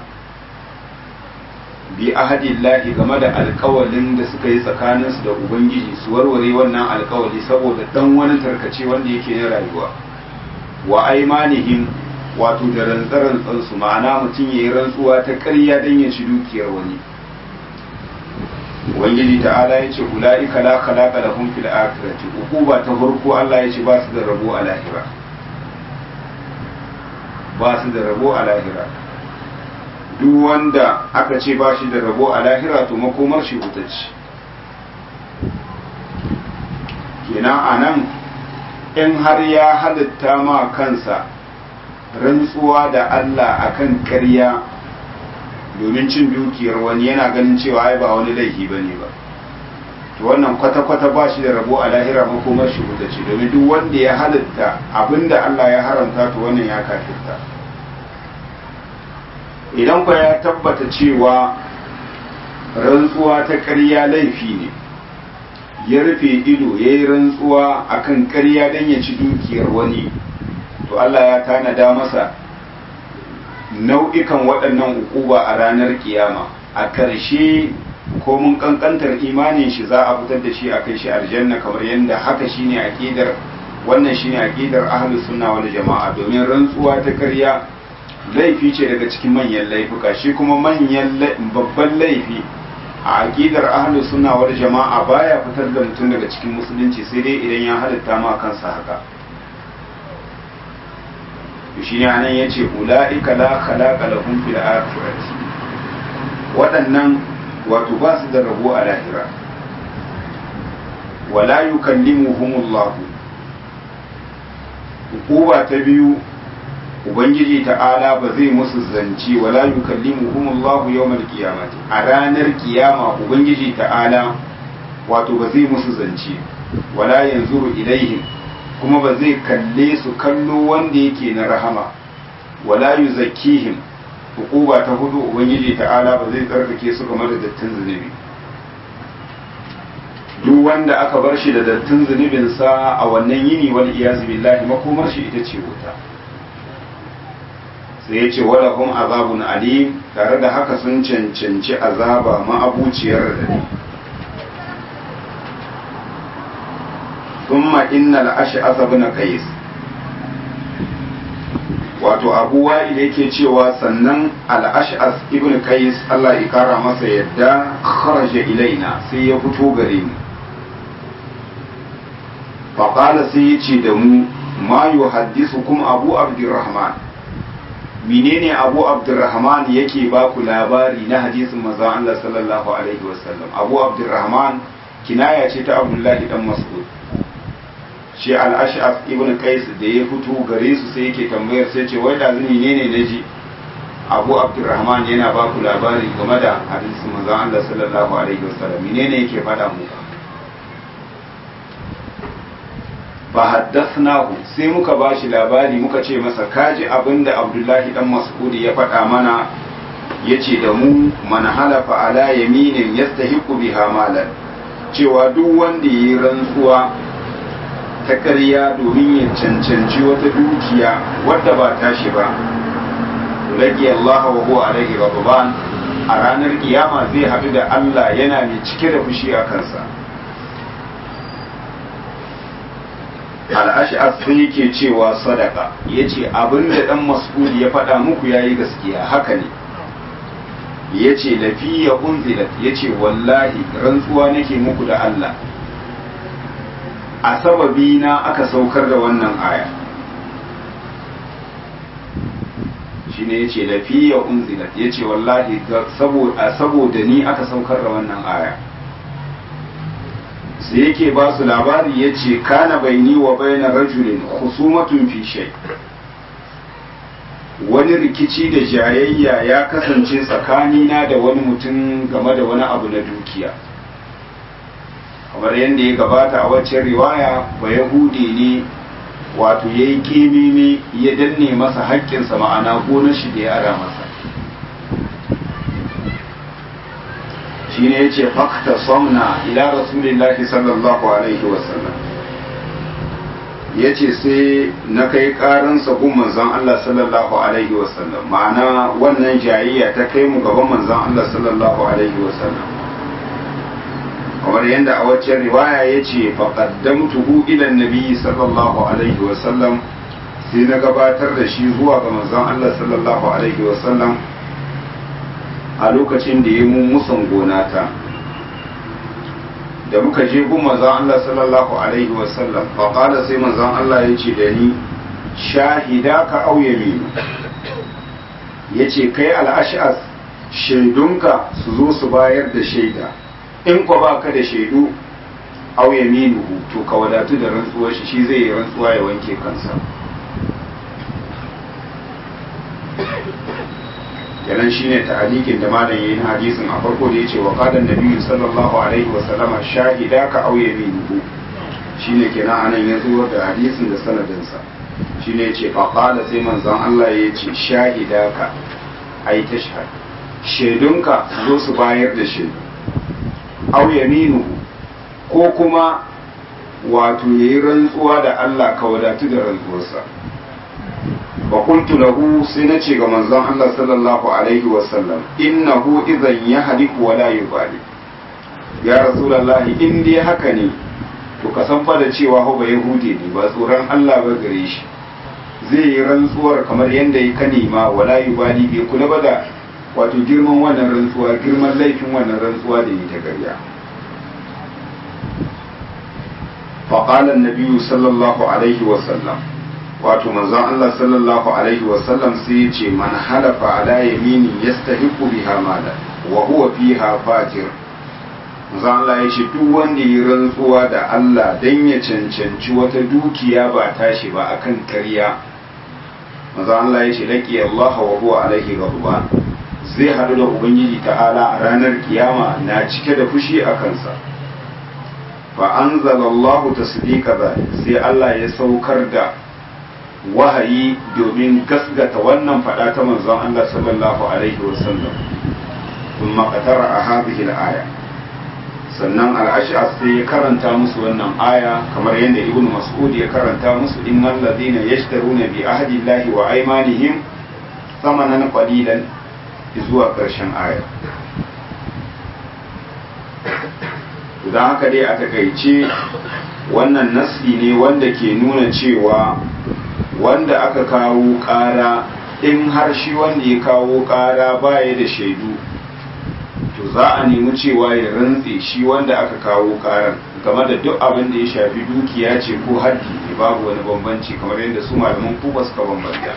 bi ahadillahi game da alkawalin da suka yi tsakaninsu da ubangiji su warware wannan alkawali saboda ɗan wani tarkace wanda yake na rayuwa wa aimanihim wato da rantsarantsansu ma'ana mutum ya yi rantsuwa ta ƙarya don ya ci dukiyar wani ubangiji ta'ala ya ce ula'ika la khalaqa lahum fil akhirati uquba ta farko Allah ya ce ba su da rabo a lahira ba su da rabo a lahira duk wanda aka ce ba shi da rabo a lahira to makomar shi wuta ce kenan anan in har ya halitta ma kansa rantsuwa da Allah akan ƙarya domin cin dukiyar wani yana ganin cewa ai ba wani laifi ba ne ba to wannan kwata-kwata ba shi da rabo a lahira makomar shi wuta ce domin duk wanda ya halitta abinda Allah ya haramta to wannan ya kafirta idan kwa ya tabbata cewa rantsuwa ta ƙarya laifi ne ya rufe ido ya yi rantsuwa akan ƙarya don ya ci dukiyar wani to Allah ya tanada masa nau'ikan waɗannan ukuba a ranar kiyama a ƙarshe ko mun ƙanƙantar imanin shi za a fitar da shi a kai shi aljanna kamar yadda haka shine aqidar wannan shine aqidar ahlus sunna wal jama'a domin rantsuwa ta ƙarya laifi ce daga cikin manyan laifuka shi kuma manyan babban laifi a aqidar ahlus sunna wal jama'a baya fitar da mutum daga cikin musulunci sai dai idan ya halitta ma kansa haka shi ne anan ya ce ula'ika la khalaqa lahum fil akhirati waɗannan wato ba su da rabo a lahira wala yukallimuhumullah hukuma ta biyu ubangiji ta'ala ba zai musu zance wala yukallimuhumullah yawmal qiyamati a ranar kiyama ubangiji ta'ala wato ba zai musu zance wala yanzuru ilaihim kuma ba zai kalle su kallo wanda yake na rahama wala yuzakkihim hukuba ta hudu ubangiji ta'ala ba zai tsarkake su game da dattin zunubi duk wanda aka bar shi da dattin zunubinsa a wannan yini wal iyazu billahi makomar shi ita ce wuta sai ya ce wala hum azabun alim tare da haka sun cancanci azaba ma'abuciyar da ثم إن الأشعث بن قيس wato abu wa'il yake cewa sannan al'ash'as ibn qais Allah ya kara masa yadda kharaja ilaina sai ya fito gare mu faƙala sai ya ce da mu ma yuhaddisukum abu abdurrahman menene abu abdurrahman yake ba ku labari na hadisin manzon Allah sallallahu alaihi wasallam abu abdurrahman kinaya ce ta abdullahi dan mas'ud shi al'ash'af ibn qais da ya fito gare su sai yake tambayar sai ce wai da zuni ne ne naji abu abdurrahman yana ba ku labari game da hadisin manzon Allah sallallahu alaihi wasallam menene yake faɗa muku fa haddathnahu sai muka bashi labari muka ce masa kaji abinda abdullahi dan mas'ud ya faɗa mana yace da mu man halafa ala yaminin yastahiqu biha malan cewa duk wanda yayi rantsuwa ta ƙarya domin ya cancanci wata dukiya wadda ba tashi ba rage Allah wa huwa alaihi ghadban a ranar kiyama zai haɗu da Allah yana mai cike da fushi a kansa al'ash'as sai yake cewa sadaka ya ce abin da ɗan mas'ud ya faɗa muku ya yi gaskiya haka ne ya ce lafiya unzilat ya ce wallahi rantsuwa nake muku da Allah a sababi na aka saukar da wannan aya shi ne ya ce lafiya unzilat ya ce wallahi saboda ni aka saukar da wannan aya sai yake ba su labari ya ce kana baini wa baina rajulin husumatun fi shay wani rikici da jayayya ya kasance tsakanina da wani mutum game da wani abu na dukiya kamar yadda ya gabata a waccan riwaya ba yahudi ne wato ya yi kimimi ya danne masa haƙƙinsa ma'ana gonar shi da ya ara masa shi ne ya ce fakta somna ila rasulillahi sallallahu alaihi wasallam ya ce sai na kai karansa gun manzan Allah sallallahu alaihi wasallam ma'ana wannan jayayya ta kai mu gaban manzan Allah sallallahu alaihi wasallam kamar yadda a waccan riwaya ya ce faƙaddamtuhu ilan nabi sallallahu alaihi wasallam sai na gabatar da shi zuwa ga manzan Allah sallallahu alaihi wasallam a lokacin da ya mun musan gonata da muka je gun manzan Allah sallallahu alaihi wasallam faƙada sai manzan Allah ya ce da ni shahida ka auye minu ya ce kai al'ash'as shaidunka su zo su bayar da shaida in kwa ba ka da shaidu auye minu to ka wadatu da rantsuwar shi shi zai yi rantsuwa ya wanke kansa kenan shine ta'alikin da malam yayin hadisin a farko da yace wa qadan nabiyyu sallallahu alaihi wa sallama shahida ka aw yaminuhu shine kenan anan ya zo da hadisin da sanadin sa shine yace fa qala sai manzon Allah yace shahida ka ai tashhad shaidunka zo su bayar da shaidu aw yaminuhu ko kuma wato yayi rantsuwa da Allah ka wadatu da rantsuwarsa wa qultu lahu sai nace ga manzon Allah sallallahu alaihi wa sallam innahu idan yahliku wa la yubali ya rasulullah in dai haka ne to ka san fa da cewa ho ba yahudi ne ba tsoron Allah ba gare shi zai yi rantsuwar kamar yadda ya kanima wala yubali bai kula ba da wato girman wannan rantsuwa girman laifin wannan rantsuwa da yi ta ƙarya فقال النبي صلى الله عليه وسلم wato manzon Allah sallallahu alaihi wasallam sai ya ce man halafa ala yamini yastahiqu biha mala wa huwa fiha fajir manzon Allah ya ce duk wanda ya rantsuwa da Allah dan ya cancanci wata dukiya ba tashi ba akan ƙarya manzon Allah ya ce laqi Allah wa huwa alaihi ghadban zai hadu da ubangiji ta'ala a ranar kiyama na cike da fushi a kansa fa anzalallahu tasdiqa sai Allah ya saukar da wahayi domin gasgata wannan fada ta manzon Allah sallallahu alaihi wasallam kuma qatara a hadhihi al-aya sannan al-ash'as sai ya karanta musu wannan aya kamar yadda ibn mas'ud ya karanta musu innal ladina yashtaruna bi ahdi llahi wa aymanihim thamanan qalilan zuwa karshen aya don haka dai a takaice wannan nasi ne wanda ke nuna cewa wanda aka kawo ƙara in har shi wanda ya kawo ƙara baya da shaidu to za a nemi cewa ya rantse shi wanda aka kawo ƙarar game da duk abin da ya shafi dukiya ce ko haddi ne babu wani bambanci kamar yadda su malaman kuba suka bambanta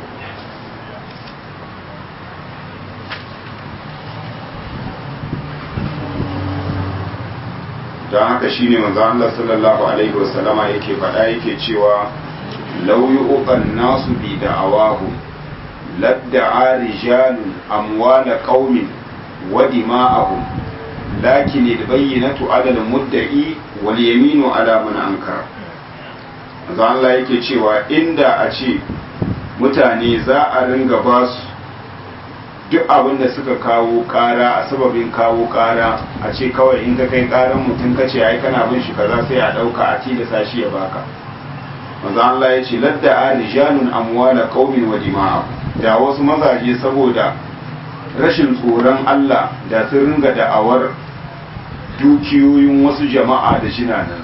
don haka shine manzo Allah sallallahu alaihi wasallama yake faɗa yake cewa law yu'qan nasu bi da'awahu ladda'a rijalun amwala qaumin wa dima'ahum lakin albayyinatu 'ala al-mudda'i wal yaminu 'ala man ankara manzo Allah yake cewa inda a ce mutane za a ringa ba su duk abin da suka kawo kara a sababin kawo kara a ce kawai in ka kai karan mutum ka ce ai kana bin shi kaza sai a dauka a tilasa shi ya baka manzo Allah ya ce ladda a rijalun amwala qaumin wa dima'a da wasu mazaje saboda rashin tsoron Allah da sun ringa da'awar dukiyoyin wasu jama'a da jinanansu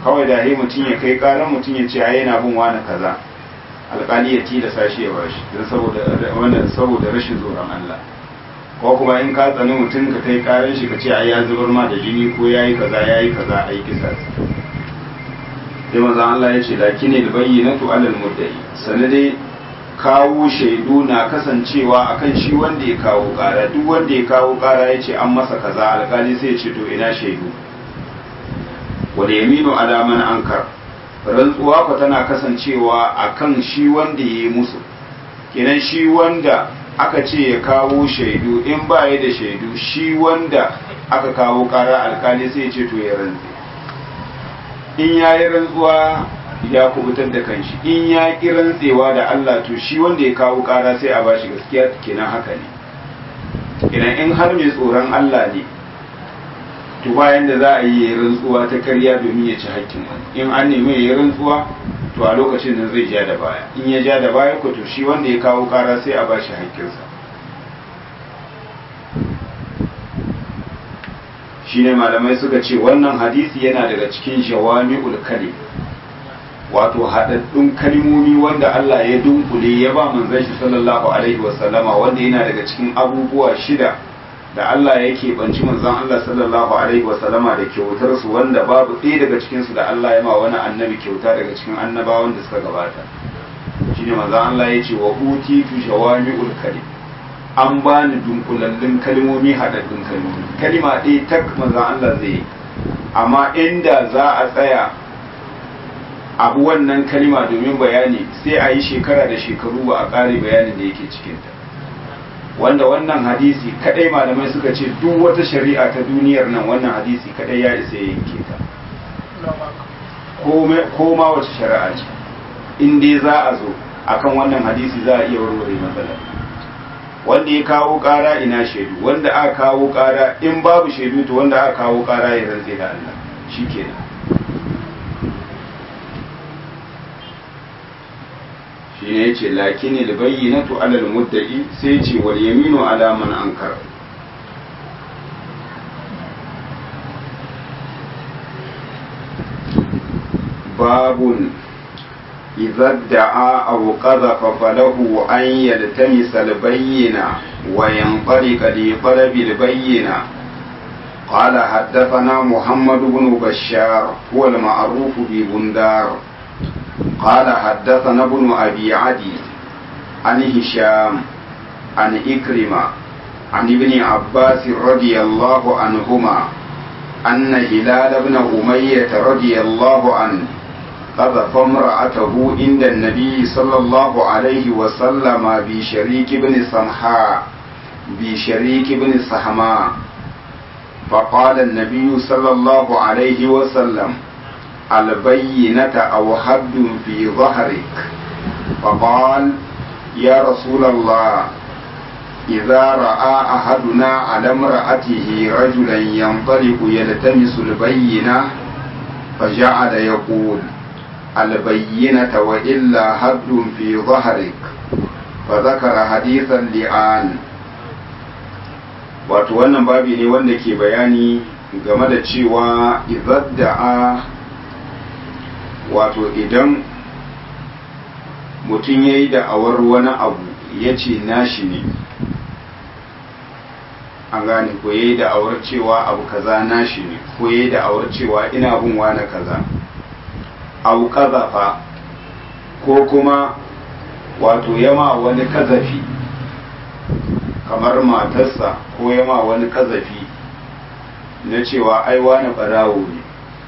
kawai da he mutum ya kai karan mutum ya ce ai yana bin wani kaza alƙali ya tilasa shi ya bashi don saboda wannan saboda rashin tsoron Allah ko kuma in ka tsani mutum ka kai karan shi ka ce ai ya zubar ma da jini ko yayi kaza yayi kaza ai kisa sai manzon Allah ya ce lakini albayyinatu alal muddai sanade kawo shaidu na kasancewa akan shi wanda ya kawo kara duk wanda ya kawo kara ya ce an masa kaza alkali sai ya ce to ina shaidu wal yaminu ala man ankar rantsuwa ko tana kasancewa akan shi wanda ya yi musu kenan shi wanda aka ce ya kawo shaidu in ba ya da shaidu shi wanda aka kawo kara alkali sai ya ce to ya rantse in ya yi rantsuwa ya kubutar da kanshi in ya ki rantsewa da Allah to shi wanda ya kawo kara sai a bashi gaskiya kenan haka ne kenan in har mai tsoron Allah ne to bayan da za a yi rantsuwa ta karya domin ya ci hakkin wani in an nemi ya yi rantsuwa to a lokacin nan zai ja da baya in ya ja da baya ko to shi wanda ya kawo kara sai a bashi hakkinsa shine malamai suka ce wannan hadisi yana daga cikin jawami'ul kalim wato haɗaɗɗun kalmomi wanda Allah ya dunkule ya ba manzon shi sallallahu alaihi wasallama wanda yana daga cikin abubuwa shida da Allah yake banci manzon Allah sallallahu alaihi wasallama da kyautar su wanda babu ɗaya daga cikin su da Allah ya ma wani annabi kyauta daga cikin annabawan da suka gabata shine manzon Allah ya ce wa utitu jawami'ul kalim an bani dunkulallun kalmomi haɗaɗɗun kalmomi kalima ɗaya tak manzon Allah zai yi amma inda za a tsaya abu wannan kalima domin bayani sai a yi shekara da shekaru ba a ƙare bayanin da yake cikinta wanda wannan hadisi kadai malamai suka ce duk wata shari'a ta duniyar nan wannan hadisi kadai ya isa ya yanke ta ko ma wace shari'a ce in dai za a zo akan wannan hadisi za a iya warware matsalar wanda ya kawo ƙara ina shaidu wanda aka kawo ƙara in babu shaidu to wanda aka kawo ƙara ya rantse da Allah shikenan shi ne ya ce lakini da bayyinatu alal muddai sai ce wal yaminu ala man ankar babun idza da'a aw qadhafa falahu an yaltamisa al bayyina wa yanṭaliqa li talabi al bayyina قال حدثنا محمد بن بشار هو المعروف ببندار قال حدثنا ابن أبي عدي عن هشام عن إكرمة عن ابن عباس رضي الله عنهما أن هلال بن أمية رضي الله عنه قذف امرأته عند النبي صلى الله عليه وسلم بشريك بن سمحاء بشريك بن سحماء فقال النبي صلى الله عليه وسلم البينة أو حد في ظهرك فقال يا رسول الله إذا رأى أحدنا على امرأته رجلا ينطلق يلتمس البينة فجعل يقول البينة وإلا حد في ظهرك فذكر حديث اللعان wato wannan babi ne wanda ke bayani game da cewa idadda'a wato idan mutum ya yi da'awar wani abu ya ce nashi ne an gane ko ya yi da'awar cewa abu kaza nashi ne ko ya yi da'awar cewa ina bin wani kaza abu kazafa ko kuma wato yama wani kazafi kamar matarsa ko yama wani kazafi na cewa ai wani barawo ne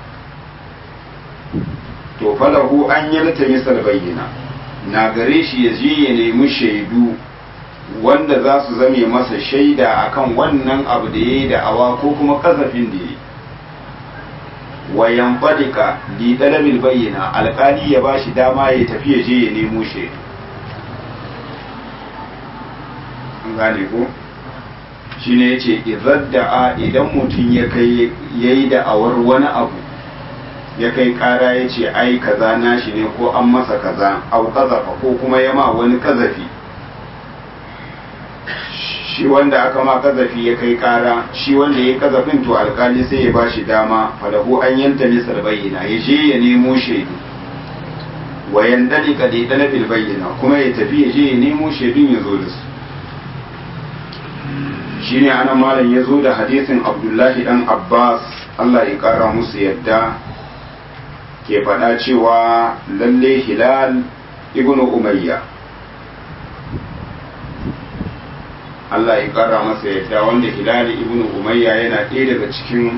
to falahu an yalta misal bayyana na gare shi ya je ya nemi shaidu wanda za su zame masa shaida akan wannan abu da ya yi da'awa ko kuma kasafin da ya yi wayan fadika li talabil bayyana alkali ya bashi dama ya tafi ya je ya nemo shaidu an gane ko shine yace idadda'a idan mutum ya kai yayi da'awar wani abu ya kai kara ya ce ai kaza nashi ne ko an masa kaza au kazafa ko kuma ya ma wani kazafi shi wanda aka ma kazafi ya kai kara shi wanda ya kazafin to alkali sai ya bashi dama falahu an yanta misal bayyana ya je ya nemo shaidu wa yandali ka da dala bil bayyana kuma ya tafi ya je ya nemo shaidun ya zo da su shine ana malam ya zo da hadisin abdullahi dan abbas allah ya kara musu yadda ke faɗa cewa lalle hilal ibn umayya Allah ya kara masa yadda wanda hilal ibn umayya yana ɗaya daga cikin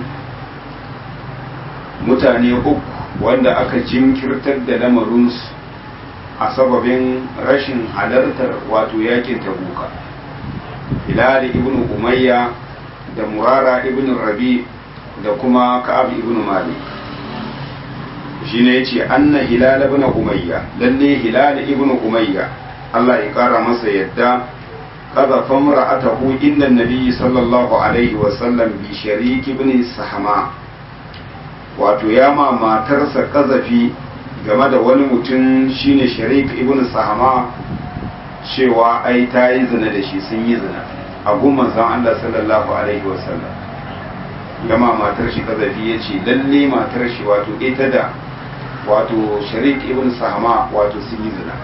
mutane uku wanda aka jinkirtar da lamarinsu a sababin rashin halartar wato yakin tabuka hilal ibn umayya da murara ibn rabi da kuma ka'ab ibn malik shine yace anna hilal ibn umayya lalle hilal ibn umayya Allah ya kara masa yadda kaza famra'atahu inda nabi sallallahu alaihi wa sallam bi sharik ibn sahama wato ya ma matarsa kazafi game da wani mutum shine sharik ibn sahama cewa ai ta yi zina da shi sun yi zina a gumman san Allah sallallahu alaihi wa sallam gama matar shi kazafi ya ce lalle matar shi wato ita da wato sharik ibn sahama wato sun yi zina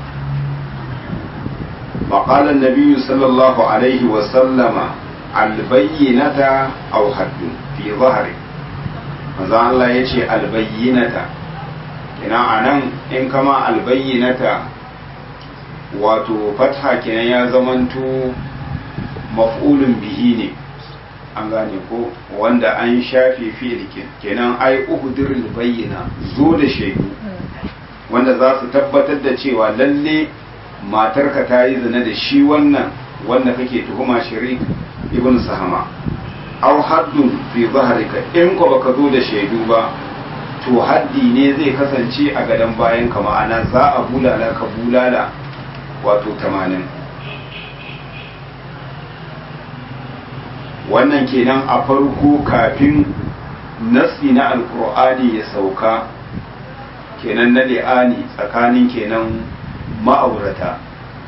فقال النبي صلى الله عليه وسلم البينة أو حد في ظهره manzo Allah ya ce albayyinata ina anan in kama albayyinata wato fatha kenan ya zamanto maf'ulun bihi ne an gane ko wanda an shafe fi'il kenan ai uhdirul bayyina zo da shaidu wanda za su tabbatar da cewa lalle matarka ta yi zina da shi wannan wanda kake tuhuma shirik ibn sahama aw haddun fi zahrika in ko baka zo da shaidu ba to haddi ne zai kasance a gadon bayan ka ma'ana za a bulala ka bulala wato 80 wannan kenan a farko kafin nasi na alkur'ani ya sauka kenan na li'ani tsakanin kenan ma'aurata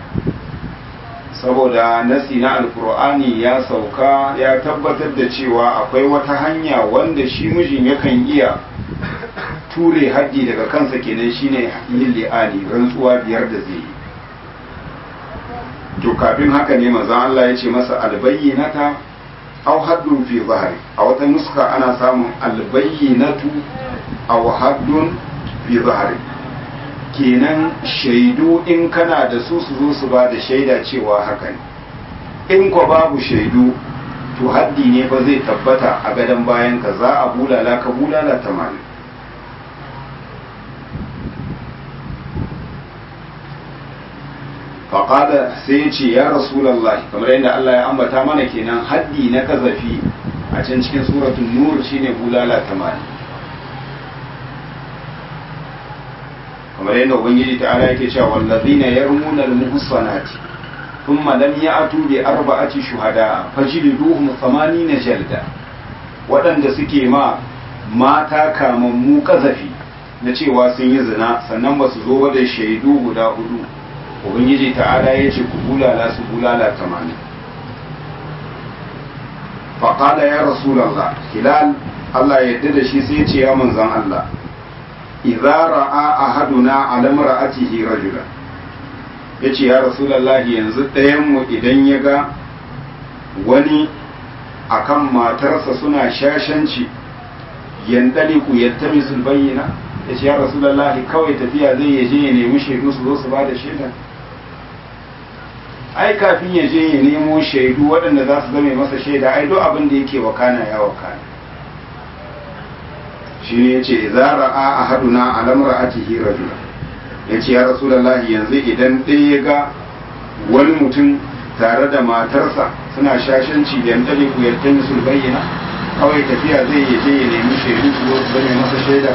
saboda nasi na alkur'ani ya sauka ya tabbatar da cewa akwai wata hanya wanda shi mijin yakan iya ture haddi daga kansa kenan shine yin li'ani rantsuwa biyar da zai yi to kafin haka ne maza Allah ya ce masa albayyinata aw haddun fi zahari a wata nuska ana samun albayyinatu aw haddun fi zahari kenan shaidu in kana da su su zo su ba da shaida cewa haka ne in ko babu shaidu to haddi ne fa zai tabbata a gadon bayan ka za a bulala ka bulala tamanin faƙada sai ya ce ya rasulallah kamar yadda Allah ya ambata mana kenan haddi na kazafi a can cikin suratun nur shine bulala tamanin kamar yadda ubangiji ta ala yake cewa wallazina yarmuna almuhsanati thumma lam ya'tu bi arba'ati shuhada fajliduhum 80 jalda waɗanda suke ma mata kamammu kazafi na cewa sun yi zina sannan ba su zo da shaidu guda hudu ubangiji ta'ala ya ce ku bulala su bulala 80 faƙala ya rasulallah hilal Allah ya yarda da shi sai ya ce ya manzan Allah idza ra'a ahaduna ala mar'atihi rajulan yace ya rasulullahi yanzu ɗayan mu idan ya ga wani akan matarsa suna shashanci yandali ku yattami sul bayyana yace ya rasulullahi kawai tafiya zai yaje ya nemi shaidu su zo su ba da shaida ai kafin ya je ya nemo shaidu waɗanda za su zame masa shaida ai duk abin da yake wakana ya wakana shi ne ya ce izara a ahaduna alamra atihi rajula ya ce ya rasulallahi yanzu idan ɗaya ya ga wani mutum tare da matarsa suna shashanci da yanta ne ku yarda musu bayyana kawai tafiya zai ya je ya nemi shaidu su zo su zame masa shaida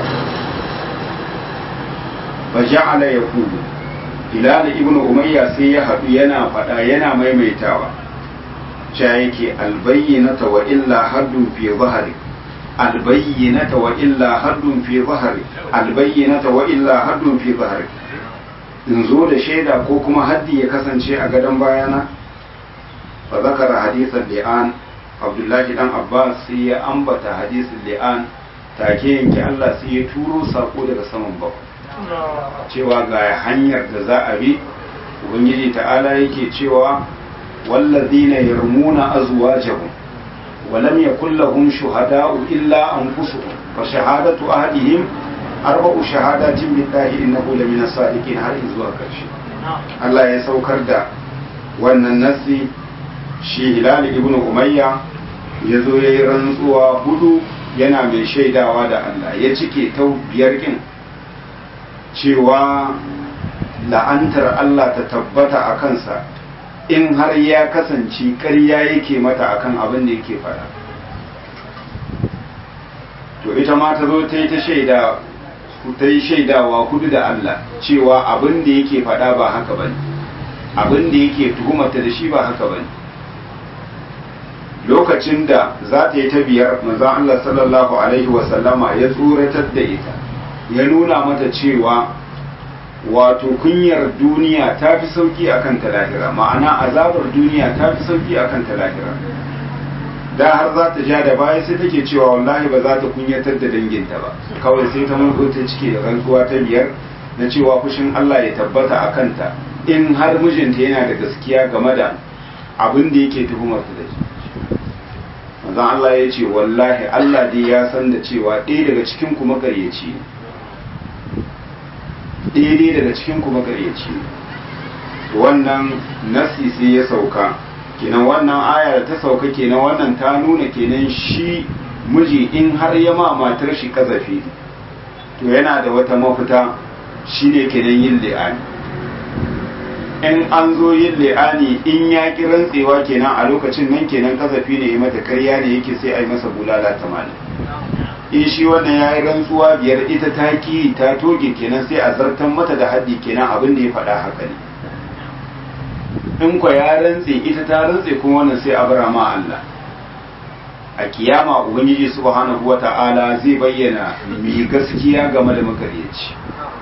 fa ja'ala yaqulu hilal ibnu umayya sai ya haɗu yana faɗa yana maimaitawa cha yake albayyinata wa illa haddun fi zahari albayyinata wa illa haddun fi zahari albayyinata wa illa haddun fi zahari in zo da shaida ko kuma haddi ya kasance a gadon bayana fa zakara hadisan li'an abdullahi dan abbas sai ya ambata hadisin li'an take yanke Allah sai ya turo sako daga saman bakwai cewa ga hanyar da za a bi ubangiji ta'ala yake cewa wallazina yarmuna azwajahum wa lam yakul lahum shuhada'u illa anfusuhum fa shahadatu ahadihim arba'u shahadatin billahi innahu lamina sadiqin har zuwa karshe Allah ya saukar da wannan nasi shi Hilal ibn Umayya ya zo ya yi rantsuwa hudu yana mai shaidawa da Allah ya cike ta biyar kin cewa la'antar Allah ta tabbata a kansa in har ya kasance ƙarya yake mata akan abin da yake fara to ita ma ta zo ta yi ta shaida ta yi shaidawa hudu da Allah cewa abin da yake faɗa ba haka bane abin da yake tuhumata da shi ba haka bane lokacin da za ta yi ta biyar manzon Allah sallallahu alaihi wasallama ya tsoratar da ita ya nuna mata cewa wato kunyar duniya ta fi sauki akan ta lahira ma'ana azabar duniya ta fi sauki akan ta lahira da har za ta ja da baya sai take cewa wallahi ba za ta kunyatar da danginta ba kawai sai ta mulko ta cike da rantsuwa ta biyar na cewa fushin Allah ya tabbata a kanta in har mijinta yana da gaskiya game da abin da yake tuhumar ta da shi manzon Allah ya ce wallahi Allah dai ya san da cewa ɗaya daga cikin ku makaryaci ne ɗaya daga cikin ku makaryaci ne wannan nasi sai ya sauka kenan wannan aya da ta sauka kenan wannan ta nuna kenan shi miji in har ya ma matar shi kazafi to yana da wata mafita shine kenan yin li'ani in an zo yin li'ani in ya ki rantsewa kenan a lokacin nan kenan kazafi ne ya mata karya ne yake sai a yi masa bulala tamanin in shi wannan ya yi rantsuwa biyar ita ta ki ta toge kenan sai a zartan mata da haddi kenan abin da ya faɗa haka ne in kwa ya rantse ita ta rantse kuma wannan sai a bara ma Allah a kiyama ubangiji subhanahu wata'ala zai bayyana mai gaskiya game da makaryaci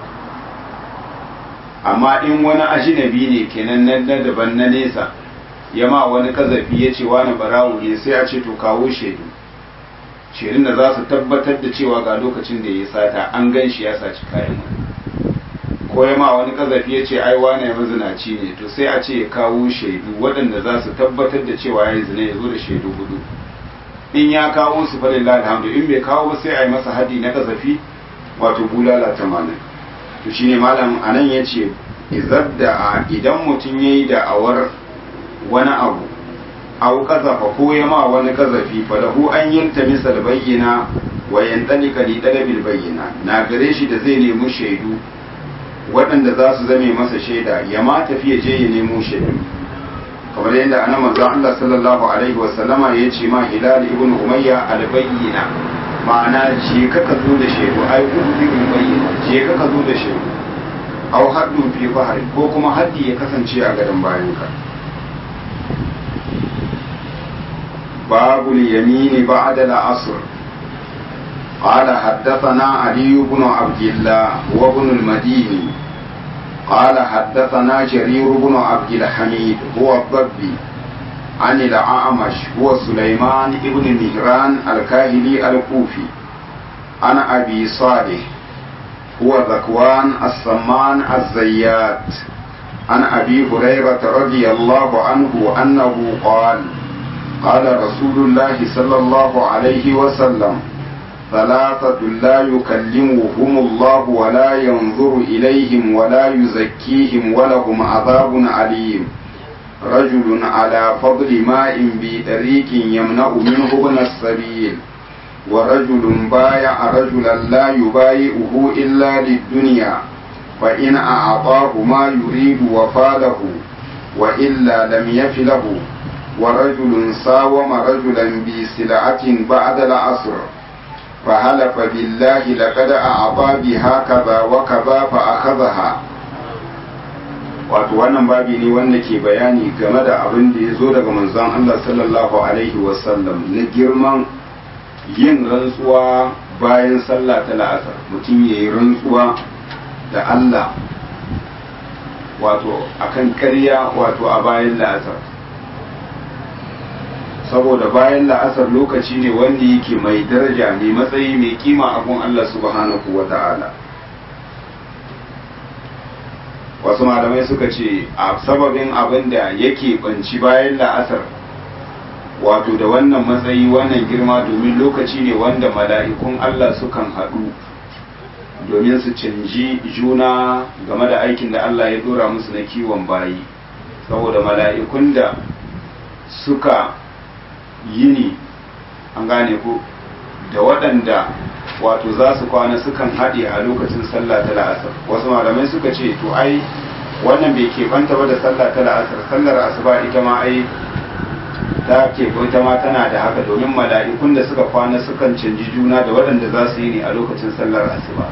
amma in wani ajinabi ne kenan nan na daban na nesa ya ma wani kazafi ya ce wani barawo ne sai a ce to kawo shaidu shaidun da za su tabbatar da cewa ga lokacin da ya sata an gan shi ya saci kayan wani ko ya ma wani kazafi ya ce ai wane ya mazinaci ne to sai a ce ya kawo shaidu waɗanda za su tabbatar da cewa ya yi zina ya zo da shaidu hudu in ya kawo su fa lillahi alhamdu in bai kawo ba sai a yi masa hadi na kazafi wato bulala tamanin to shine malam anan ya ce izadda idan mutum ya yi da'awar wani abu au kazafa ko ya ma wani kazafi fa lahu an yalta misal bayyana wa yantalika li dalabil bayyana na gare shi da zai nemi shaidu waɗanda za su zame masa shaida ya ma tafiya je ya nemo shaidu kamar yadda ana manzon Allah sallallahu alaihi wa sallama ya ce ma Hilal ibn Umayya al-bayyina ma'ana je ka ka zo da shaidu ai kudu bi bayyina je ka ka zo da shaidu aw haddu fi bahri ko kuma haddi ya kasance a gadan bayanka babul yamini ba'da al-asr قال حدثنا علي بن عبد الله وابن المديني قال حدثنا جرير بن عبد الحميد هو الضبي عن الأعمش هو سليمان بن مهران الكاهلي الكوفي عن أبي صالح هو ذكوان السمان الزيات عن أبي هريرة رضي الله عنه أنه قال قال رسول الله صلى الله عليه وسلم ثلاثة لا يكلمهم الله ولا ينظر إليهم ولا يزكيهم ولهم عذاب عليم رجل على فضل ماء بطريق يمنع منه ابن السبيل ورجل بايع رجلا لا يبايعه إلا للدنيا فإن أعطاه ما يريد وفاله وإلا لم يفله ورجل ساوم رجلا بسلعة بعد العصر فحلف بالله لقد أعطى بها كذا وكذا فأخذها wato wannan babi ne wanda ke bayani game da abin da ya zo daga manzon Allah sallallahu alaihi wasallam na girman yin rantsuwa bayan sallah ta la'asar mutum ya yi rantsuwa da Allah wato akan karya wato a bayan la'asar saboda bayan la'asar lokaci ne wanda yake mai daraja mai matsayi mai kima abun Allah subhanahu wa ta'ala wasu malamai suka ce a sababin abin da yake banci bayan la'asar wato da wannan matsayi wannan girma domin lokaci ne wanda mala'ikun Allah sukan haɗu domin su canji juna game da aikin da Allah ya dora musu na kiwon bayi saboda mala'ikun da suka yini an gane ko da waɗanda wato za su kwana sukan haɗe a lokacin sallah ta la'asar wasu malamai suka ce to ai wannan bai keɓanta ba da sallah ta la'asar sallar asuba ita ma ai ta ke ita ma tana da haka domin mala'ikun da suka kwana sukan canji juna da waɗanda za su yi ne a lokacin sallar asuba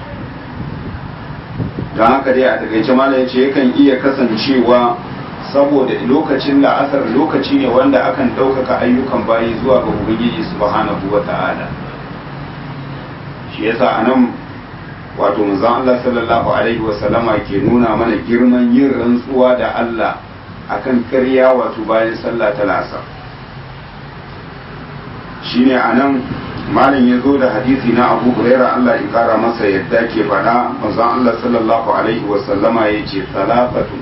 don haka dai a takaice malam ya ce yakan iya kasancewa saboda lokacin la'asar lokaci ne wanda akan ɗaukaka ayyukan bayi zuwa ga ubangiji subhanahu wa ta'ala shi yasa a nan wato manzon Allah sallallahu alaihi wa sallama ke nuna mana girman yin rantsuwa da Allah akan ƙarya wato bayan sallah ta la'asar shine a nan malam ya zo da hadisi na abu huraira Allah ya kara masa yadda ke faɗa manzon Allah sallallahu alaihi wa sallama ya ce salafatu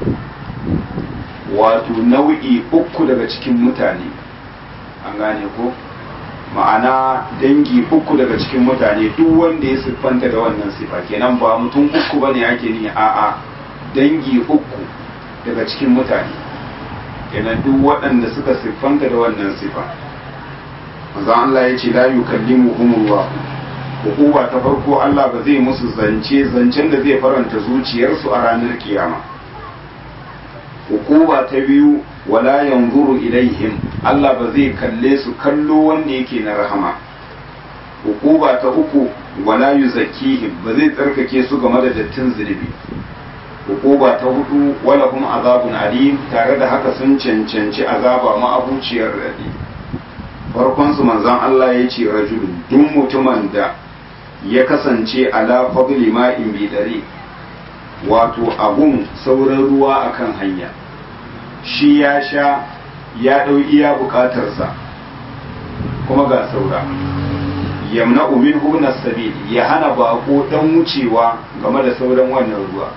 wato nau'i uku daga cikin mutane an gane ko ma'ana dangi uku daga cikin mutane duk wanda ya siffanta da wannan sifa kenan ba mutum uku bane ake ni a'a dangi uku daga cikin mutane kenan duk waɗanda suka siffanta da wannan sifa manzo Allah ya ce la yukallimuhumullah hukuma ta farko Allah ba zai musu zance zancen da zai faranta zuciyarsu a ranar kiyama hukuma ta biyu wala yanzuru ilaihim Allah ba zai kalle su kallo wanda yake na rahama hukuma ta uku wala yuzakkihim ba zai tsarkake su game da dattin zunubi hukuma ta hudu wala kuma azabun alim tare da haka sun cancanci azaba ma'abuciyar radi farkon su manzon Allah ya ce rajulun duk mutumin da ya kasance ala fadli ma'in bi dare wato abun sauran ruwa akan hanya shi ya sha ya ɗau iya bukatarsa kuma ga saura yamna umin hubna sabil ya hana bako dan wucewa game da sauran wannan ruwa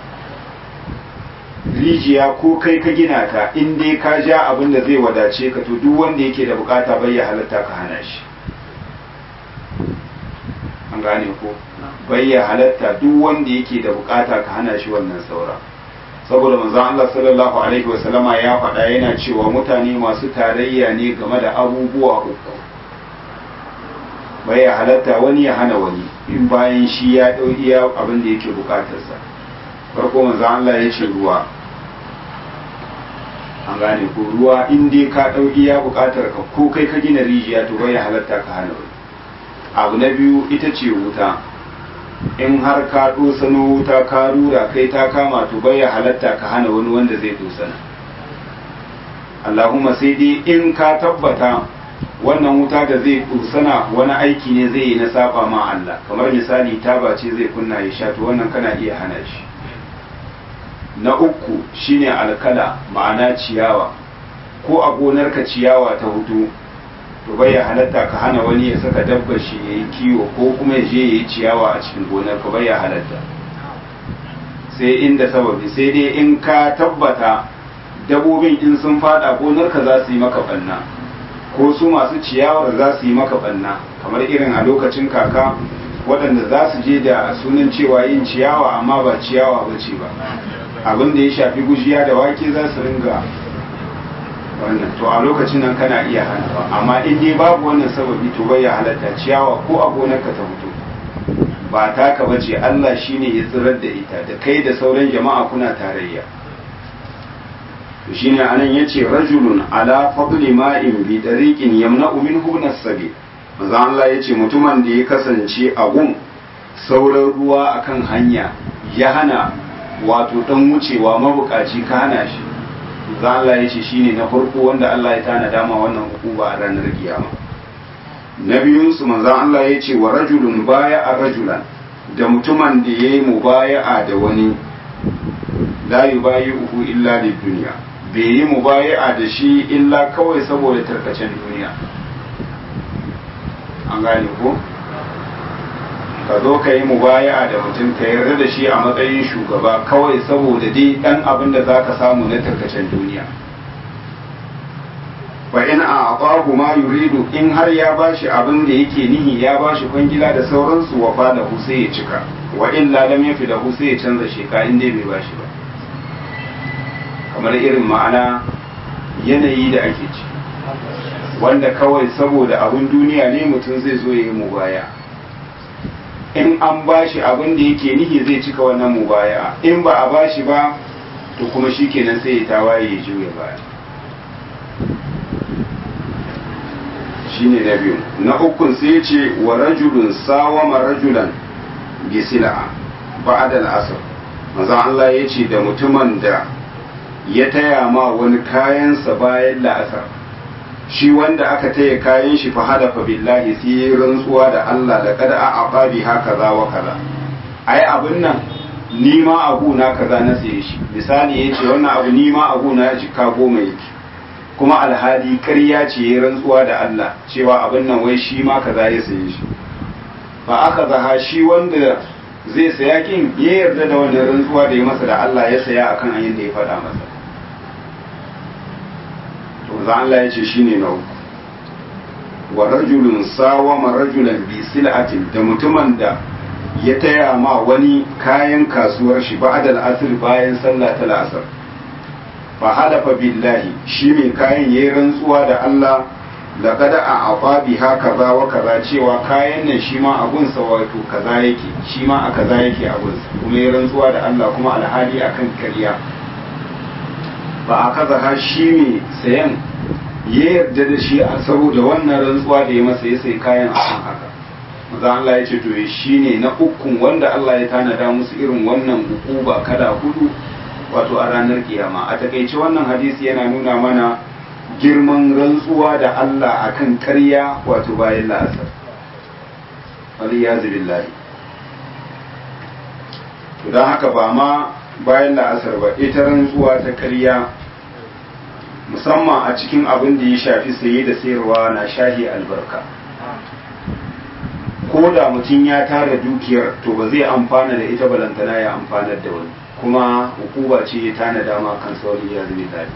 rijiya ko kai ka gina ta in dai ka ja abin da zai wadace ka to duk wanda yake da bukata bai ya halatta ka hana shi an gane ko bai ya halatta duk wanda yake da bukata ka hana shi wannan saura saboda manzon Allah sallallahu alaihi wasallama ya faɗa yana cewa mutane masu tarayya ne game da abubuwa uku bai ya halatta wani ya hana wani in bayan shi ya ɗau iya abin da yake bukatarsa farko manzon Allah ya ce ruwa an gane ko ruwa in dai ka ɗau iya bukatar ka ko kai ka gina rijiya to bai ya halatta ka hana wani abu na biyu ita ce wuta in har ka dosano wuta ka rura kai ta kama to bai ya halatta ka hana wani wanda zai dosana Allahumma sai dai in ka tabbata wannan wuta da zai dosana wani aiki ne zai yi na saba ma Allah kamar misali taba ce zai kunna ya sha to wannan kana iya hana shi na uku shine alkala ma'ana ciyawa ko a gonarka ciyawa ta hutu to bai ya halatta ka hana wani ya saka dabbar shi ya yi kiwo ko kuma ya je ya yi ciyawa a cikin gonar ka bai ya halatta sai inda sababi sai dai in ka tabbata dabobin in sun fada gonar ka za su yi maka banna ko su masu ciyawar za su yi maka banna kamar irin a lokacin kaka waɗanda za su je da sunan cewa yin ciyawa amma ba ciyawa ba ce ba abin da ya shafi gujiya da wake za su ringa wannan to a lokacin nan kana iya hanawa amma in dai babu wannan sababi to bai ya halatta ciyawa ko a gonarka ta mutu ba taka bace Allah shine ya tsirar da ita da kai da sauran jama'a kuna tarayya to shine anan yace rajulun ala fadli ma'in bi tariqin yamna'u minhu nasabi manzo Allah yace mutumin da ya kasance a gun sauran ruwa akan hanya ya hana wato dan wucewa mabukaci ka hana shi za Allah ya ce shine na farko wanda Allah ya tana dama wannan hukuma a ranar kiyama na biyunsu manzan Allah ya ce wa rajulun baya a rajulan da mutumin da ya yi mubaya'a da wani la yubayi uku illa da duniya bai yi mubaya'a da shi illa kawai saboda tarkacen duniya an gane ko ka zo ka yi mubaya'a da mutum ka yarda da shi a matsayin shugaba kawai saboda dai dan abin da za ka samu na tarkacen duniya fa in a aqahu ma yuridu in har ya bashi abin da yake nihi ya bashi kwangila da sauransu wa fa da sai ya cika wa illa lam yafi da sai ya canza sheka in dai bai bashi ba kamar irin ma'ana yanayi da ake ci wanda kawai saboda abin duniya ne mutum zai zo ya yi mubaya in an bashi abin da yake nihi zai cika wannan mubaya in ba a bashi ba to kuma shi kenan sai ya tawaye ya juya baya shine na biyu na ukun sai ce wa rajulun sawama rajulan bi sil'a ba'da al-asr manzo Allah ya ce da mutumin da ya taya ma wani kayansa bayan la'asar shi wanda aka taya kayan shi fa hadafa billahi sai ya rantsuwa da Allah da kada a ababi haka za wa kaza ai abin nan ni ma abu na kaza na saye shi misali yace wannan abu ni ma abu na jika goma yake kuma alhali ƙarya ce ya rantsuwa da Allah cewa abin nan wai shi ma kaza ya saye shi fa aka zaha shi wanda zai saya kin ya yarda da wannan rantsuwa da ya masa da Allah ya saya akan ayin da ya faɗa masa to za Allah ya ce shine na uku wa rajulun sawama rajulan bi sil'atin da mutumin da ya taya ma wani kayan kasuwar shi ba'dal asr bayan sallah ta asr fa halafa billahi shi mai kayan yayi rantsuwa da Allah laqad a'afa biha kaza wa kaza cewa kayan nan shi ma abun sa wato kaza yake shi ma a kaza yake abun sa kuma yayi rantsuwa da Allah kuma alhali akan kariya ba a kaza ha shi mai sayan ya yarda da shi a saboda wannan rantsuwa da ya masa ya sai kayan akan haka maza Allah ya ce to shi ne na ukun wanda Allah ya tanada musu irin wannan hukuba kala hudu wato a ranar kiyama a takaice wannan hadisi yana nuna mana girman rantsuwa da Allah akan karya wato bayan la'asar waliyazu billahi don haka ba ma bayan la'asar ba ita rantsuwa ta karya musamman a cikin abin da ya shafi saye da sayarwa na shahi albarka ko da mutum ya tara dukiyar to ba zai amfana da ita balantana ya amfanar da wani kuma hukuma ce ya tana dama kan sauri ya zube dadi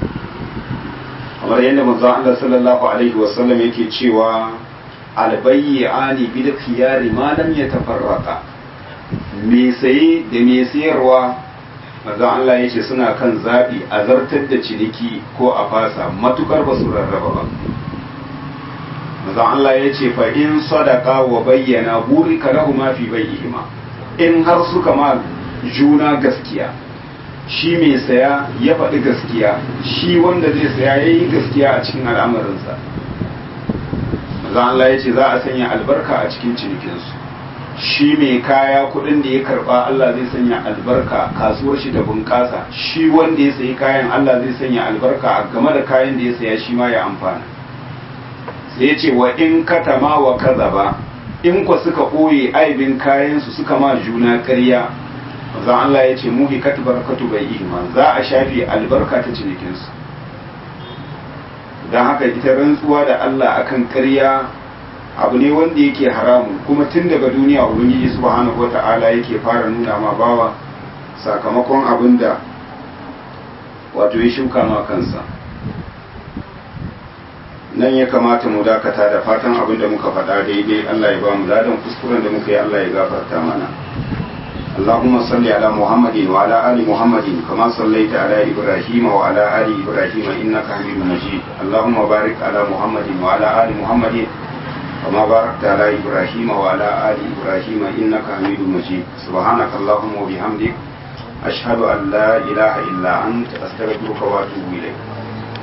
kamar yadda manzon Allah sallallahu alaihi wasallam yake cewa albayyani bil khiyari ma lam yatafarraqa me saye da me sayarwa manzon Allah yace suna kan zabi a zartar da ciniki ko a fasa matukar ba su rarraba ba manzon Allah yace fa in sadaqa wa bayyana burika lahu ma fi bayyihima in har suka ma juna gaskiya shi mai saya ya faɗi gaskiya shi wanda zai saya ya yi gaskiya a cikin al'amarinsa maza Allah ya ce za a sanya albarka a cikin cinikinsu shi mai kaya kuɗin da ya karɓa Allah zai sanya albarka kasuwar shi da bunƙasa shi wanda ya sayi kayan Allah zai sanya albarka a game da kayan da ya saya shi ma ya amfana sai ya ce wa in katama wa kaza ba in kwa suka ɓoye aibin kayansu suka ma juna ƙarya manzon Allah ya ce muhi katu barakatu bai iman za a shafe albarka ta cinikinsu don haka ita rantsuwa da Allah akan ƙarya abu ne wanda yake haramun kuma tun daga duniya ubangiji subhanahu wata'ala yake fara nuna ma bawa sakamakon abin da wato ya shuka ma kansa nan ya kamata mu dakata da fatan abin da muka faɗa daidai Allah ya ba mu ladan kuskuren da muka yi Allah ya gafarta mana اللهم صل على محمد وعلى آل محمد كما صليت على إبراهيم وعلى آل إبراهيم إنك حميد مجيد اللهم بارك على محمد وعلى آل محمد كما باركت على إبراهيم وعلى آل إبراهيم إنك حميد مجيد سبحانك اللهم وبحمدك أشهد أن لا إله إلا أنت أستغفرك وأتوب إليك